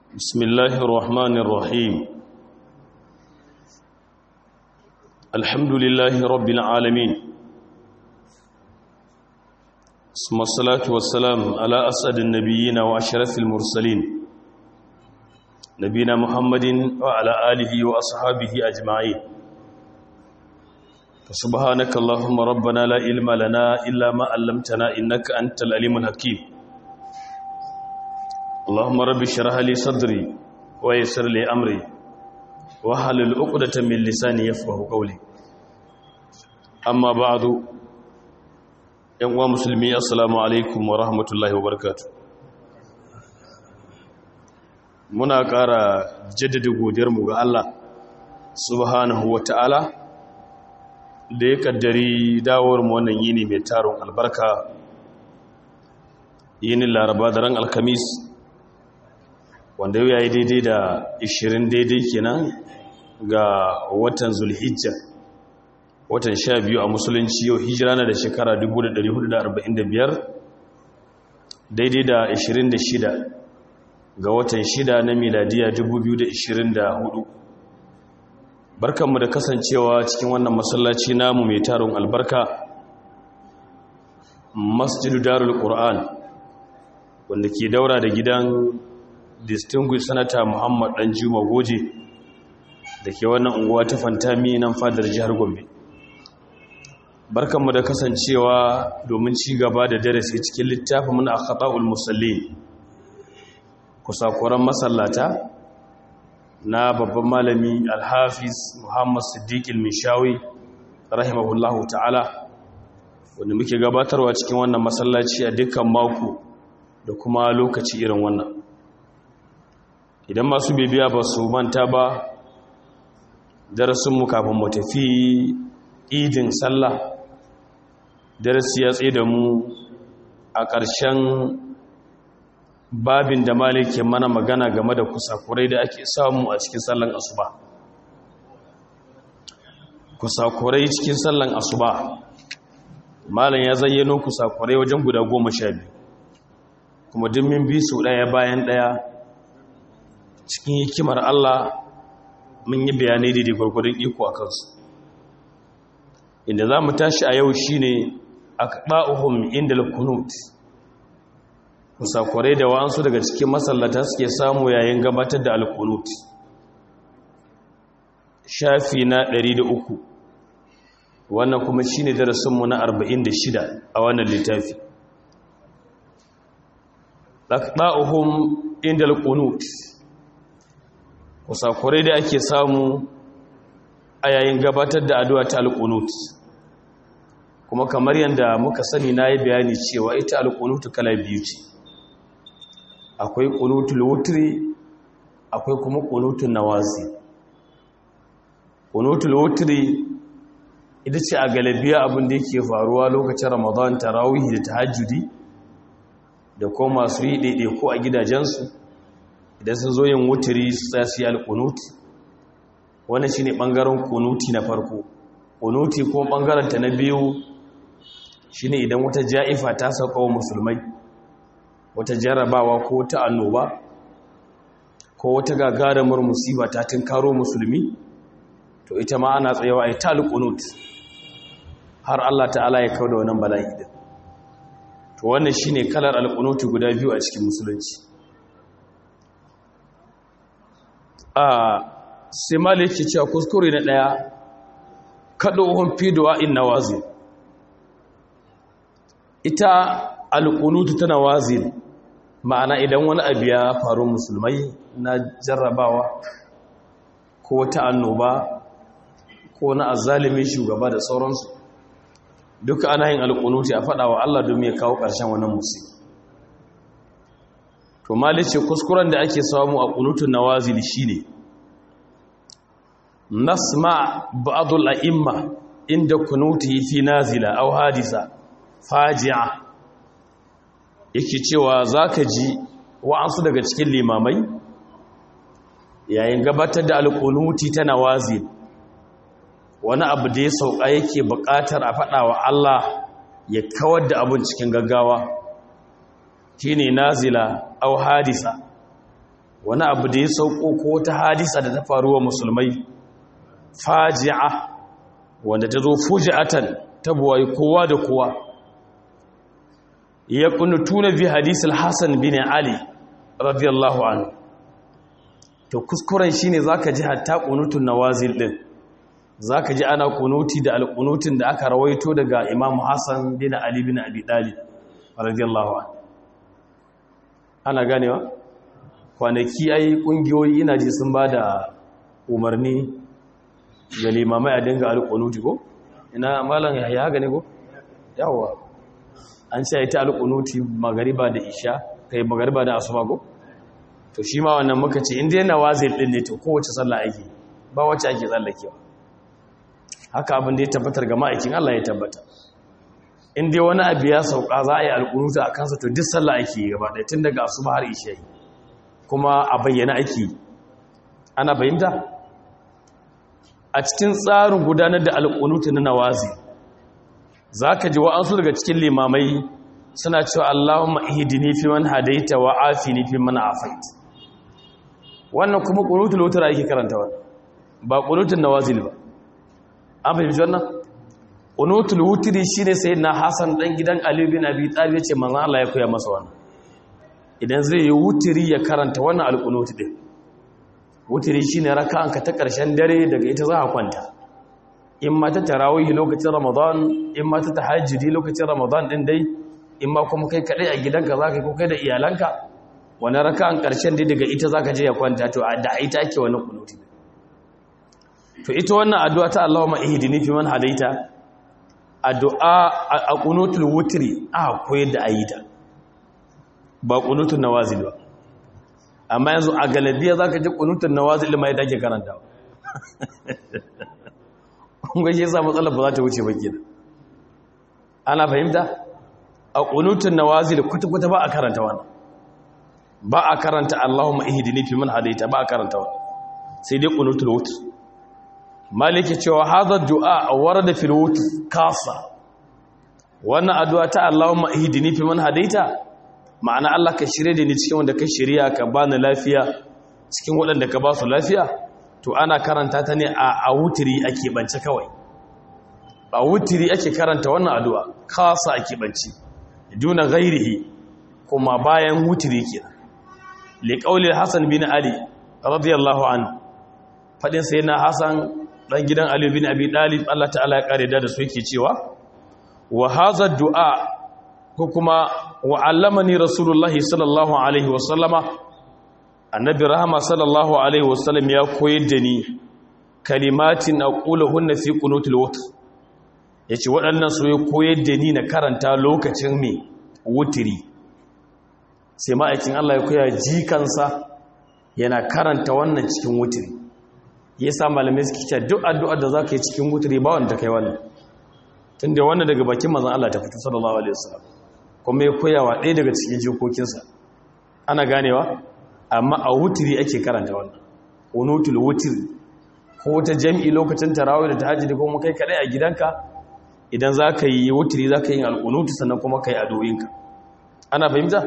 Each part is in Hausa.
بسم الله الرحمن الرحيم الحمد لله رب العالمين ثم الصلاة والسلام على أسعد النبيين وأشرف المرسلين نبينا محمد وعلى آله وأصحابه أجمعين سبحانك اللهم ربنا لا علم لنا إلا ما علمتنا إنك أنت العليم الحكيم اللهم رب اشرح لي صدري ويسر لي امري واحلل عقدة من لساني يفقهوا قولي اما بعد yan uwa musulmi assalamu alaikum wa rahmatullahi wa barakatuh muna ƙara jaddada godiyarmu ga Allah subhanahu wa ta'ala da ya kaddari dawowar mu wannan yini mai taron albarka yinin laraba da ran alkamis wanda yau ya yi daidai da 20 daidai kenan ga watan zulhijja watan 12 a musulunci yau hijira na da shekara 1445 daidai da 26 ga watan 6 na miladiya 2024 barkanmu da kasancewa cikin wannan masallaci namu mai tarin albarka masjidu darul qur'an wanda ke daura da gidan distinguished senator muhammad dan juma goje da ke wannan unguwa ta fantami nan fadar jihar gombe barkanmu da kasancewa domin ci gaba da darasi cikin littafin muna akhata'ul musallin kusakuran masallata na babban malami alhafiz muhammad siddiq al-mishawi rahimahullahu ta'ala wanda muke gabatarwa cikin wannan masallaci a dukkan mako da kuma lokaci irin wannan idan masu bibiya ba su manta ba darasinmu kafin mu tafi idin sallah darasi ya tsaye da mu a ƙarshen babin da malike mana magana game da kusakurai da ake samu a cikin sallan asuba kusakurai cikin sallan asuba malam ya zayyano kusakurai wajen guda goma sha biyu kuma dimmin bi su ɗaya bayan ɗaya cikin hikimar Allah mun yi bayanai da gwargwadon iko a kansu inda za mu tashi a yau shi ne a ɗa'uhun inda kunut musakwarai da wa'ansu daga cikin masallata suke samu yayin gabatar da alkunut shafi na 103 wannan kuma shi ne darasinmu na 46 a wannan littafi ɗa'uhun inda kunut kusakurai da ake samu a yayin gabatar da addu'a ta alƙunut kuma kamar yadda muka sani na yi bayani cewa ita alƙunutu kala biyu ce akwai ƙunutul wutri akwai kuma ƙunutun nawazi ƙunutul wutri ita ce a galabiya abin da yake faruwa lokacin ramadan tarawih da tahajjudi da kuma masu yi ɗaiɗaiku a gidajensu idan sun zo yin wuturi za su yi alƙunuti wannan shi ne ɓangaren ƙunuti na farko ƙunuti ko ɓangaranta na biyu shi ne idan wata ja'ifa ta sauka wa musulmai wata jarrabawa ko ta annoba ko wata gagarumar musiba ta karo musulmi to ita ma ana tsayawa a yi ta alƙunut har Allah ta'ala ya kawo da wannan bala'i din to wannan shi ne kalar alƙunuti guda biyu a cikin musulunci a sai malik ke cewa kuskure na ɗaya kaɗo ohun fidowa in na wazi ita alƙunutu tana wazi ma'ana idan wani abu ya faru musulmai na jarrabawa ko ta annoba ko na azalimin shugaba da sauransu duka ana yin alƙunuti a faɗawa Allah domin ya kawo ƙarshen wannan musulmi to malice kuskuren da ake samu a ƙunutun nawazili shine nasma ba'dul a'imma inda kunuti fi nazila aw hadisa faji'a yake cewa zaka ji wa'ansu daga cikin limamai yayin gabatar da alƙunuti ta nawazil wani abu da ya sauka yake buƙatar a faɗawa Allah ya kawar da abun cikin gaggawa shine nazila aw hadisa wani abu da ya sauko ko ta hadisa da ta faru wa musulmai faji'a wanda ta zo fuji'atan ta buwayi kowa da kowa ya kunutuna bi hadisul hasan bin ali radiyallahu anhu to kuskuren shine zaka ji hatta qunutun nawazil din zaka ji ana kunuti da alqunutin da aka rawaito daga imam hasan bin ali bin abi talib radiyallahu anhu ana ganewa kwanaki ai kungiyoyi ina ji sun bada umarni ga limamai a dinga alqunuti ko ina malam ya haka ne ko yawa an ce ita alqunuti magariba da isha kai magariba da asuba ko to shi ma wannan muka ce inda yana wazil din ne to kowace sallah ake ba wacce ake tsallakewa haka abin da ya tabbatar ga ma'aikin Allah ya tabbata in dai wani abu ya sauka za a yi alƙunuta a kansa to duk sallah ake yi gaba ɗaya tun daga asuba har isha kuma a bayyana ake yi ana fahimta a cikin tsarin gudanar da alƙunuta na nawazi za ka ji wa'ansu daga cikin limamai suna cewa Allahumma ihdini fi man hadaita wa afini fi man afait wannan kuma qunutul wutr ake karanta wannan ba qunutul nawazil ba an fahimci wannan qunutul wutri shine sayyidina Hassan dan gidan Ali bin Abi Talib yace manzon Allah ya koya masa wannan idan zai yi wutri ya karanta wannan alqunut din wutri shine raka'anka ta karshen dare daga ita za ka kwanta in ma ta tarawih lokacin Ramadan in ma ta tahajjudi lokacin Ramadan din dai in ma kuma kai kaɗai a gidanka za ka yi ko kai da iyalanka wani raka'an ƙarshen dai daga ita za ka je ya kwanta to a da ita ake wani kunuti to ita wannan addu'a ta Allahumma ihdini fi man hadaita addu'a a kunutul wutri a koyar da ayi ta ba kunutul nawazil ba amma yanzu a galabiya za ka ji kunutul nawazil ma yadda ake karanta kun ga shi yasa matsalar ba za ta wuce ba kenan ana fahimta a ƙunutun nawazil kwata-kwata ba a karanta wani ba a karanta Allahumma ihdini fi man hadaita ba a karanta wani sai dai ƙunutul wutr maliki cewa hadha du'a warada fil wutr kasa wannan addu'a ta Allahumma ihdini fi man hadaita ma'ana Allah ka shirye da ni cikin wanda ka shirya ka bani lafiya cikin waɗanda ka ba su lafiya to ana karanta ta ne a wutri ake bance kawai a wutri ake karanta wannan addu'a kasa ake bance duna ghairihi kuma bayan wutiri kenan li qauli hasan bin ali radiyallahu anhu fadin sayyidina hasan dan gidan ali bin abi dalib Allah ta'ala ya kare da su yake cewa wa hadha du'a ko kuma wa allamani rasulullahi sallallahu alaihi wasallama annabi rahama sallallahu alaihi wasallam ya koyar da ni kalimatin aquluhunna fi qunutil wutr ya ce waɗannan su ya koyar da ni na karanta lokacin mai wutiri sai ma'aikin Allah ya koya jikansa yana karanta wannan cikin wutiri ya sa malamai suke cewa duk addu'ar da za ka yi cikin wutiri ba wanda kai wannan tun da wannan daga bakin mazan Allah ta fito sallallahu alaihi wasallam kuma ya koya wa ɗaya daga cikin jikokinsa ana ganewa amma a wutiri ake karanta wannan unutul wutiri ko ta jam'i lokacin tarawih da tahajjudi ko mu kai kadai a gidanka idan za ka yi wutiri za ka yi alƙunutu sannan kuma ka yi adoyinka ana fahimta?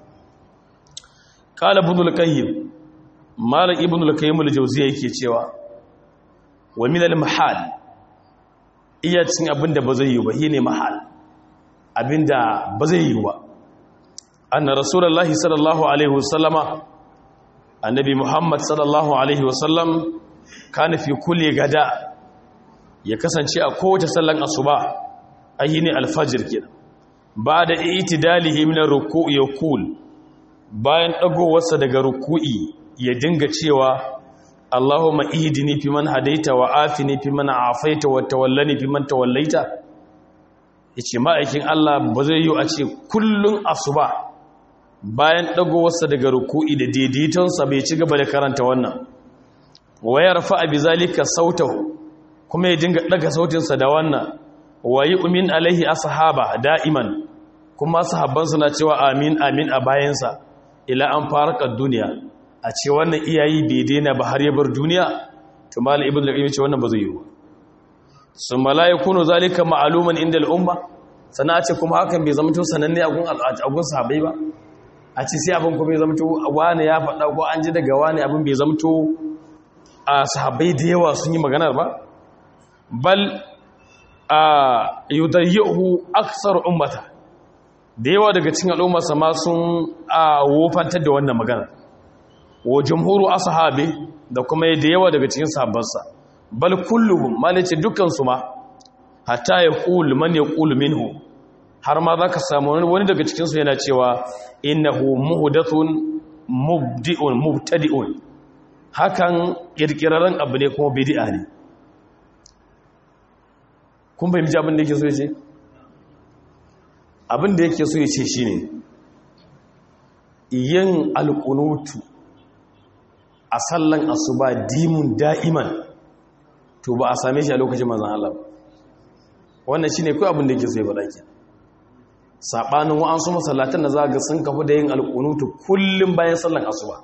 ƙala ibnul qayyim malam ibnul qayyim al-jawziyya yake cewa wa min al-mahal iya cin abinda ba zai yi ba shine mahal abinda ba zai yi ba anna rasulullahi sallallahu alaihi wasallama annabi muhammad sallallahu alaihi wasallam kana fi kulli gada ya kasance a kowace sallan asuba ayyini alfajir kenan ba da itidalihi min ruku'i yaqul bayan dagowarsa daga ruku'i ya dinga cewa Allahumma ihdini fi man hadaita wa afini fi man afaita wa tawallani fi man tawallaita yace ma'aikin Allah ba zai yi a ce kullun asuba bayan dagowarsa daga ruku'i da daidaitonsa bai ci gaba da karanta wannan wa yarfa bi zalika sautahu kuma ya dinga daga sautinsa da wannan wayi umin alaihi ashaba da'iman kuma sahabban suna cewa amin amin a bayansa ila an faraka duniya a ce wannan iyayi bai daina ba har ya bar duniya to malai ibnu al-qayyim ce wannan ba zai yi ba sun malaikunu zalika ma'luman inda al-umma sana ce kuma hakan bai zama to sananne a gun a gun sahabbai ba a ce sai abin kuma ya zamto wani ya faɗa ko an ji daga wani abin bai zamto a sahabbai da yawa sun yi maganar ba bal a yudayyahu aksar ummata da yawa daga cikin al'ummarsa ma sun a wofantar da wannan magana wa jumhuru ashabi da kuma da yawa daga cikin sahabbansa bal kulluhum malice dukkan su ma hatta yaqul man yaqul minhu har ma zaka samu wani daga cikin su yana cewa innahu muhdathun mubdi'un mubtadi'un hakan kirkirarren abu ne kuma bid'a ne kun fahimci abin da yake so ya ce abin da yake so ya ce shi ne yin alƙunutu a sallan asuba dimun da'iman to ba a same shi a lokacin mazan Allah wannan shi ne kawai abin da yake so ya faɗa ke saɓanin wa'ansu masallatan da za ga sun kafu da yin alƙunutu kullum bayan sallan asuba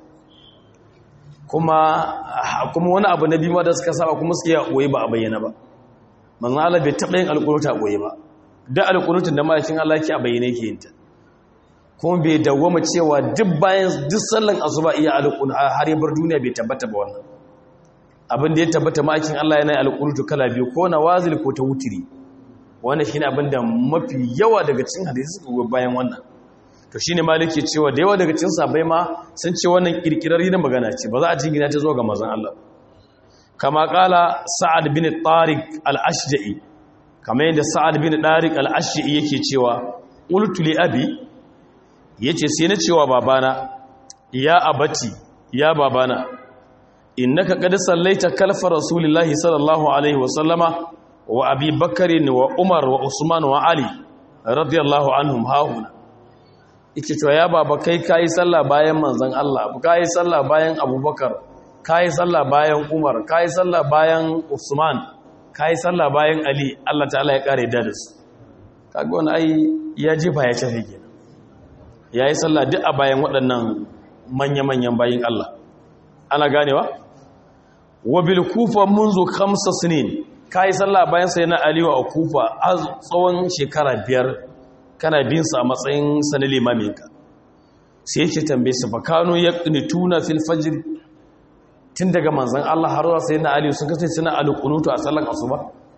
kuma wani abu na biyu ma da suka saba kuma suke yi ba a bayyana ba manzan Allah bai taɓa yin alƙunuta ɓoye ba da alƙunutun da ma'aikin Allah ke a bayyane ke yinta kuma bai dawwama cewa duk bayan duk sallan asuba iya alƙun har yabar duniya bai tabbata ba wannan abin da ya tabbata ma'aikin Allah yana alƙunutu kala biyu ko na wazil ko ta wutiri wannan shine abin da mafi yawa daga cikin hadisi suka bayan wannan to shine maliki cewa da yawa daga cikin sahabbai ma sun ce wannan kirkirar yin magana ce ba za a jingina ta zo ga manzon Allah kama kala sa'ad bin tariq al-ashja'i kama yadda sa'ad bin tariq al-ashja'i yake cewa qultu li abi yace sai na cewa babana ya abati ya babana innaka qad sallaita kalfa rasulillahi sallallahu alaihi wa sallama wa abi bakr wa umar wa usman wa ali radiyallahu anhum hauna yake cewa ya baba kai kai sallah bayan manzon Allah kai sallah bayan abubakar ka yi sallah bayan umar ka yi sallah bayan usman ka yi sallah bayan ali allah ta'ala ya kare da su kaga wani ai ya jefa ya shafe ke ya yi sallah duk a bayan waɗannan manya-manyan bayan allah ana ganewa wa bil kufa munzu kamsa sinin ka yi sallah bayan sai na aliyu a kufa a tsawon shekara biyar kana bin sa a matsayin sanin limaminka sai yake tambaye su fa kano ya tuna fil fajr tun daga manzan Allah har zuwa sayyidina Ali sun kasance suna alqunutu a sallar asuba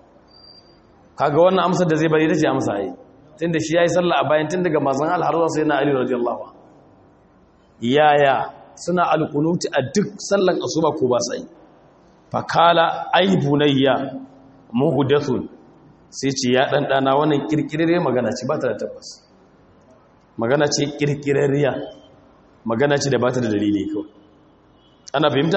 kaga wannan amsar da zai bari ita ce amsa ai tunda shi yayi sallah a bayan tun daga manzan Allah har zuwa sayyidina Ali radiyallahu anhu yaya suna alqunutu a duk sallar asuba ko ba sai fakala ai bunayya muhdathun sai ce ya dan dana wannan kirkirare magana ce ba ta da tabbas magana ce kirkirariya magana ce da ba ta da dalili kawai ana fahimta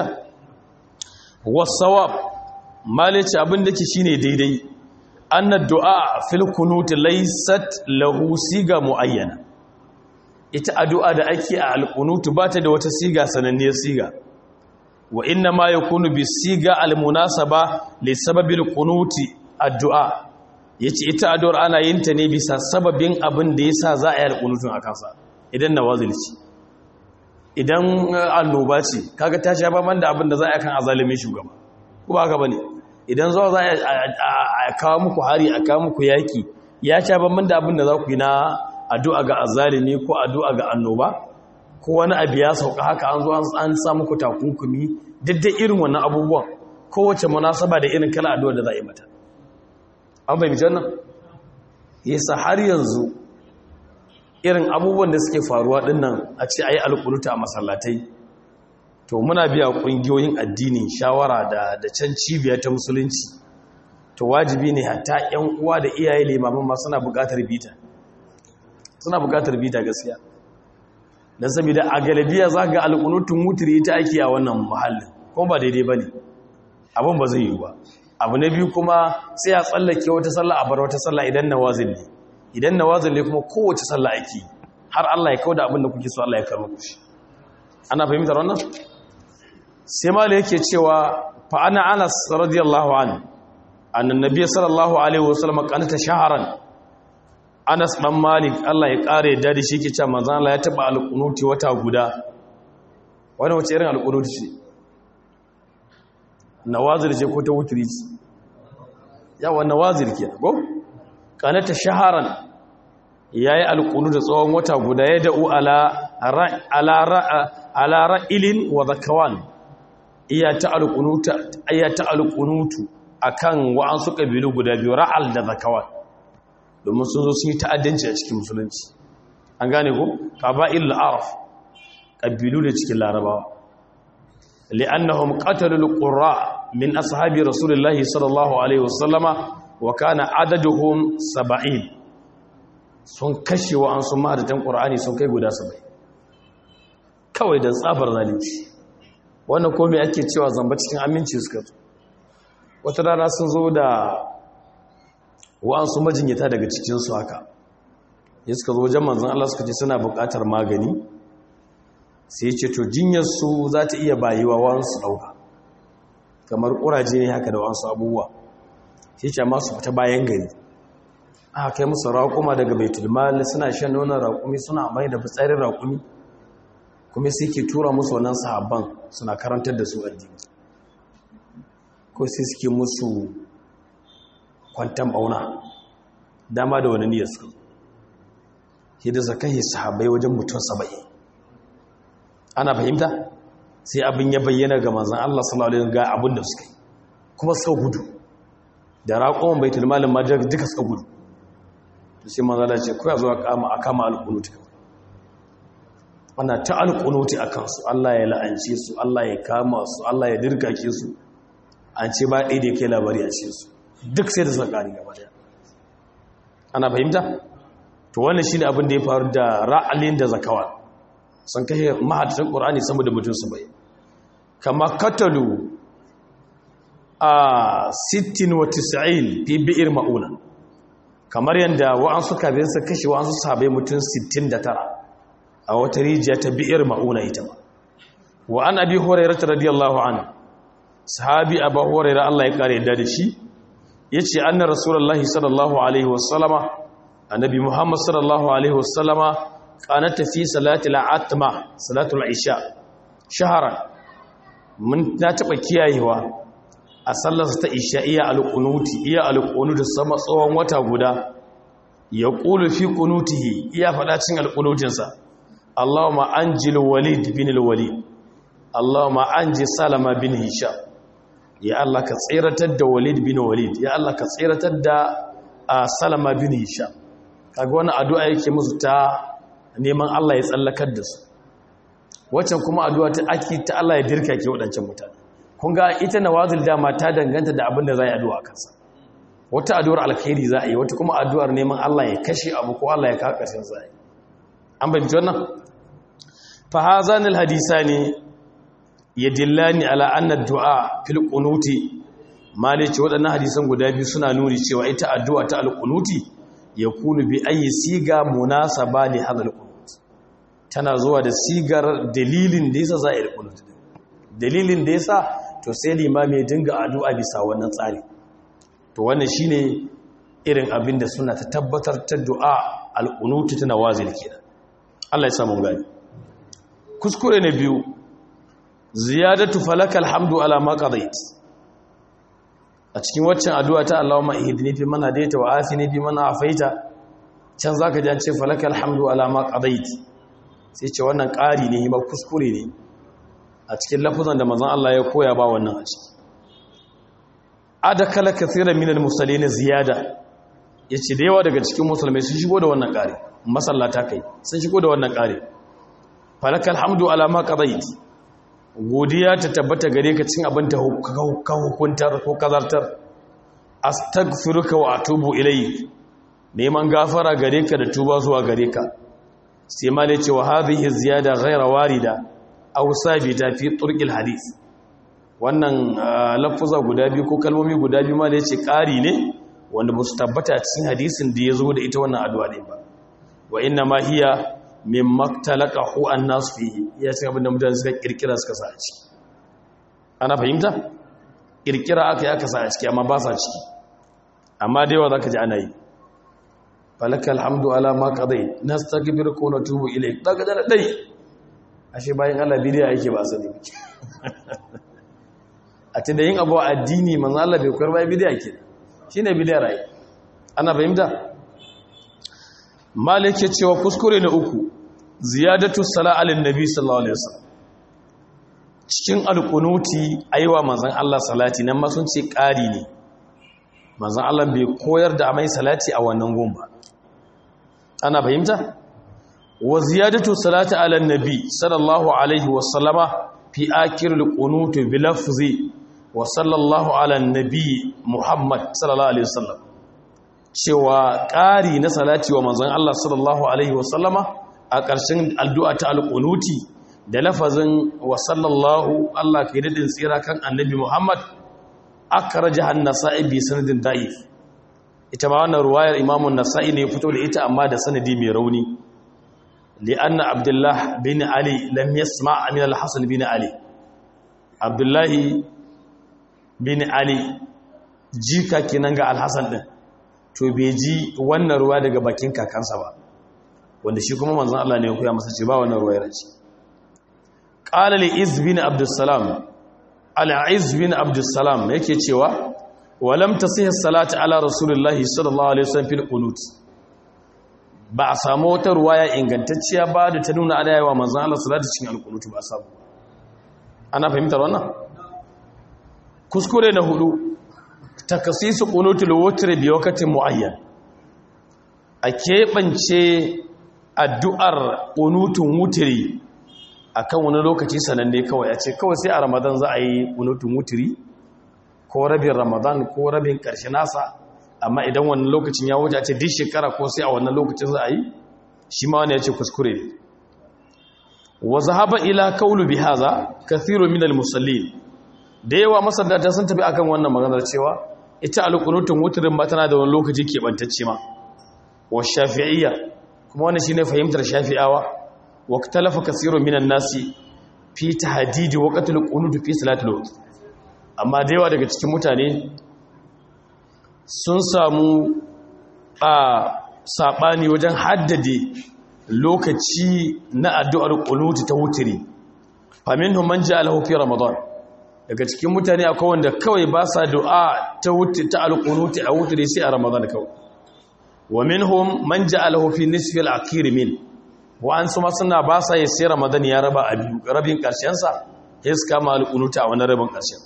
wasawab malice abin da ke shine daidai anna du'a fil kunut laysat lahu siga muayyana ita addu'a da ake a alqunut ba ta da wata siga sananniyar siga wa inna ma yakunu bi siga almunasaba li sababil qunuti addu'a yace ita addu'ar ana yin ta ne bisa sababin abin da yasa za a yi alqunutun a kansa idan nawazil ce idan annoba ce kaga ta sha baban da abin da za a kan azalimin shugaba ko ba haka bane idan zuwa za a kawo muku hari a kawo muku yaki ya sha baban da abin da za ku yi na addu'a ga azalimi ko addu'a ga annoba ko wani abu ya sauka haka an zo an sa muku takunkumi daidai irin wannan abubuwan kowace munasaba da irin kala addu'a da za a yi mata an fahimci wannan yasa har yanzu irin abubuwan da suke faruwa dinnan a ce a yi alƙuluta a masallatai to muna biya ƙungiyoyin addini shawara da da can cibiya ta musulunci to wajibi ne hatta 'yan uwa da iyaye limamin ma suna buƙatar bita suna buƙatar bita gaskiya don saboda a galibiya za ga alƙunutun wuturi ta ake a wannan muhallin kuma ba daidai ba ne abin ba zai yi ba abu na biyu kuma sai a tsallake wata sallah a bar wata sallah idan na wazin ne idan na wazin ne kuma kowace sallah ake har Allah ya kawo da abin da kuke so Allah ya karɓa ku shi ana fahimtar wannan sai mala yake cewa fa ana Anas radiyallahu anhu annan nabiy sallallahu alaihi wasallam qanata shaharan Anas dan Malik Allah ya kare da shi yake cewa manzon Allah ya taba alqunuti wata guda wannan wace irin alqunuti ce nawazir ce ko ta wutri ce yawa nawazir kenan ko kanata shaharan yayi alqunu da tsawon wata guda ya da'u ala ala ra'ilin wa zakawan iya ta alqunuta iya ta alqunutu akan wa'ansu kabilu guda biyu ra'al da zakawan domin sun zo sun yi ta'addanci a cikin musulunci an gane ko qaba'il araf kabilu da cikin larabawa li'annahum qatalu alqurra min ashabi rasulillahi sallallahu alaihi wasallama wa kana adaduhum 70 sun kashe wa an sun mahadatan qur'ani sun kai guda 70 kawai da tsabar zalunci wannan komai ake cewa zamba cikin aminci suka zo wata rana sun zo da wa'ansu majinyata daga cikinsu haka ya suka zo wajen manzan Allah suka ce suna buƙatar magani sai ce to jinyarsu za ta iya bayiwa wa'ansu ɗauka kamar ƙuraje ne haka da wa'ansu abubuwa sai ce masu fita bayan gari aka kai musu raƙuma daga baitulmal suna shan nonon raƙumi suna amai da fitsarin raƙumi kuma sai ke tura musu wannan sahabban suna karantar da su addini ko sai suke musu kwantan bauna dama da wani niyyar suka hidda zakahi sahabbai wajen mutum saba'in ana fahimta sai abin ya bayyana ga manzan Allah sallallahu alaihi ga abin da suka yi kuma suka gudu da raƙon baitul malin ma duka suka gudu sai manzan Allah ce ko ya zo a kama alƙunuti ana ta alƙunuti a kansu Allah ya la'ance su Allah ya kama su Allah ya dirkake su an ce ba ɗaya da ya kai labari a cikin su duk sai da suka ƙari gaba daya ana fahimta to wannan shine abin da ya faru da ra'alin da zakawa sun kashe mahadatan qur'ani sama da mutum su bai kama katalu a 96 fi bi'ir mauna kamar yanda wa'ansu kabin su kashe wa'ansu sahabbai mutum 69 a wata rijiya ta bi'ir mauna ita ba wa an abi hurairah radiyallahu anhu sahabi abu hurairah Allah ya kare da shi ya ce annar rasulullahi sallallahu alaihi wasallama annabi muhammad sallallahu alaihi wasallama kanata fi salatul atma salatul isha shahara mun na taba kiyayewa a sallar ta isha iya alqunuti iya alqunuti sama tsawon wata guda ya qulu fi qunutihi iya fada cin alqunutinsa allahumma anjil walid bin alwalid allahumma anji salama bin hisham ya Allah ka tseratar da Walid bin Walid ya Allah ka tseratar da Salama bin Hisham kaga wannan addu'a yake musu ta neman Allah ya tsallakar da su waccan kuma addu'a ta aki ta Allah ya dirka ke wadancan mutane kun ga ita nawazil dama ta danganta da abin da za yi addu'a kansa wata addu'ar alkhairi za a yi wata kuma addu'ar neman Allah ya kashe abu ko Allah ya kawo ƙarshen za a yi an bayyana wannan fa hazanil hadisani yadillani ala anna du'a fil qunuti mali ce waɗannan hadisan guda biyu suna nuni cewa ita addu'a ta al-qunuti yakunu bi ayi siga munasaba li hadha al-qunut tana zuwa da sigar dalilin da yasa za a yi al-qunut dalilin da yasa to sai limami ya dinga addu'a bisa wannan tsari to wannan shine irin abin da suna ta tabbatar ta du'a al-qunut tana wazil kenan Allah ya samu gani kuskure na biyu ziyadatu falaka alhamdu ala ma qadait a cikin waccan addu'a ta Allahumma ihdini fi man hadaita wa afini fi man afaita can zaka ji an ce falaka alhamdu ala ma qadait sai ce wannan ƙari ne ba kuskure ne a cikin lafazan da manzon Allah ya koya ba wannan a ciki adakala kathiran min almusallin ziyada yace da yawa daga cikin musulmai sun shigo da wannan ƙari masallata kai sun shigo da wannan ƙari falaka alhamdu ala ma qadait godiya ta tabbata gare ka cin abin da ka hukuntar ko kazartar astaghfiruka wa atubu ilayk neman gafara gare ka da tuba zuwa gare ka sai ma ne cewa hadhihi ziyada ghayra warida aw sabita fi turqil hadith wannan lafuza guda biyu ko kalmomi guda biyu ma da yace ƙari ne wanda ba su tabbata cikin hadisin da ya zo da ita wannan addu'a ne ba wa inna ma hiya min maktalaka hu an nasu fiye ya cin abinda mutane suka kirkira suka sa a ciki ana fahimta kirkira aka yi aka sa a ciki amma ba sa ciki amma da yawa za ka ji ana yi falaka alhamdu ala ma kadai na stagibir ko na tubu ilai daga da dai ashe bayan allah bidiya yake ba sani a ce da yin abu a addini manzan allah bai kwar bayan bidiya ke shi ne bidiyar rai ana fahimta malik ya cewa kuskure na uku ziyadatu sala alin nabi sallallahu alaihi wasallam cikin alkunuti aiwa manzon Allah salati nan ma sun ce ƙari ne manzon Allah bai koyar da amai salati a wannan gumba ana fahimta wa ziyadatu salati ala nabi sallallahu alaihi wasallama fi akhir alqunut bi lafzi wa sallallahu ala nabi muhammad sallallahu alaihi wasallam cewa ƙari na salati wa manzon Allah sallallahu alaihi wasallama a ƙarshen addu'a ta alqunuti da lafazin wa sallallahu Allah kai dadin tsira kan annabi muhammad akraja an-nasa'i bi sanadin da'if ita ma wannan ruwayar imamun nasa'i ne fito da ita amma da sanadi mai rauni li'anna abdullah bin ali lam yasma' min al-hasan bin ali abdullahi bin ali jika kenan ga al-hasan din to bai ji wannan ruwa daga bakin kakansa ba wanda shi kuma manzon Allah ne ya koya masa ce ba wannan ruwayar ce qala li iz bin abdussalam al-iz bin abdussalam yake cewa walam tasih salati ala rasulullahi sallallahu alaihi wasallam fil qunut ba a samu wata ruwaya ingantacciya ba da ta nuna ana yawa manzon Allah salati cikin alqunut ba sabu ana fahimtar wannan kuskure na hudu takasisu qunutul witr bi waqtin muayyan a keɓance addu'ar qunutun wutri akan wani lokaci sananne kawai a ce kawai sai a ramadan za a yi qunutun wutri ko rabin ramadan ko rabin ƙarshe nasa amma idan wannan lokacin ya wuce a ce duk shekara ko sai a wannan lokacin za a yi shi ma wani ya ce kuskure ne wa zahaba ila kaulu bi haza kathiru min al-musallin da yawa masallata sun tafi akan wannan maganar cewa ita al-qunutun wutrin ba tana da wani lokaci keɓantacce ma wa shafi'iyya kuma wannan shine fahimtar shafi'awa wa talafa kathiru min an-nasi fi tahdidi waqtil qunut fi salatil waqt amma da yawa daga cikin mutane sun samu a saɓani wajen haddade lokaci na addu'ar ƙunuti ta wutiri famin man ji alhaufi ramadan daga cikin mutane akwai wanda kawai ba sa du'a ta ta alƙunuti a wutiri sai a ramadan kawai wa minhum man ji alhaufi nisfil akiri min wa'ansu ma suna ba sa yi sai ramadan ya raba a biyu rabin ƙarshensa ya suka ma alƙunuti a wani rabin ƙarshen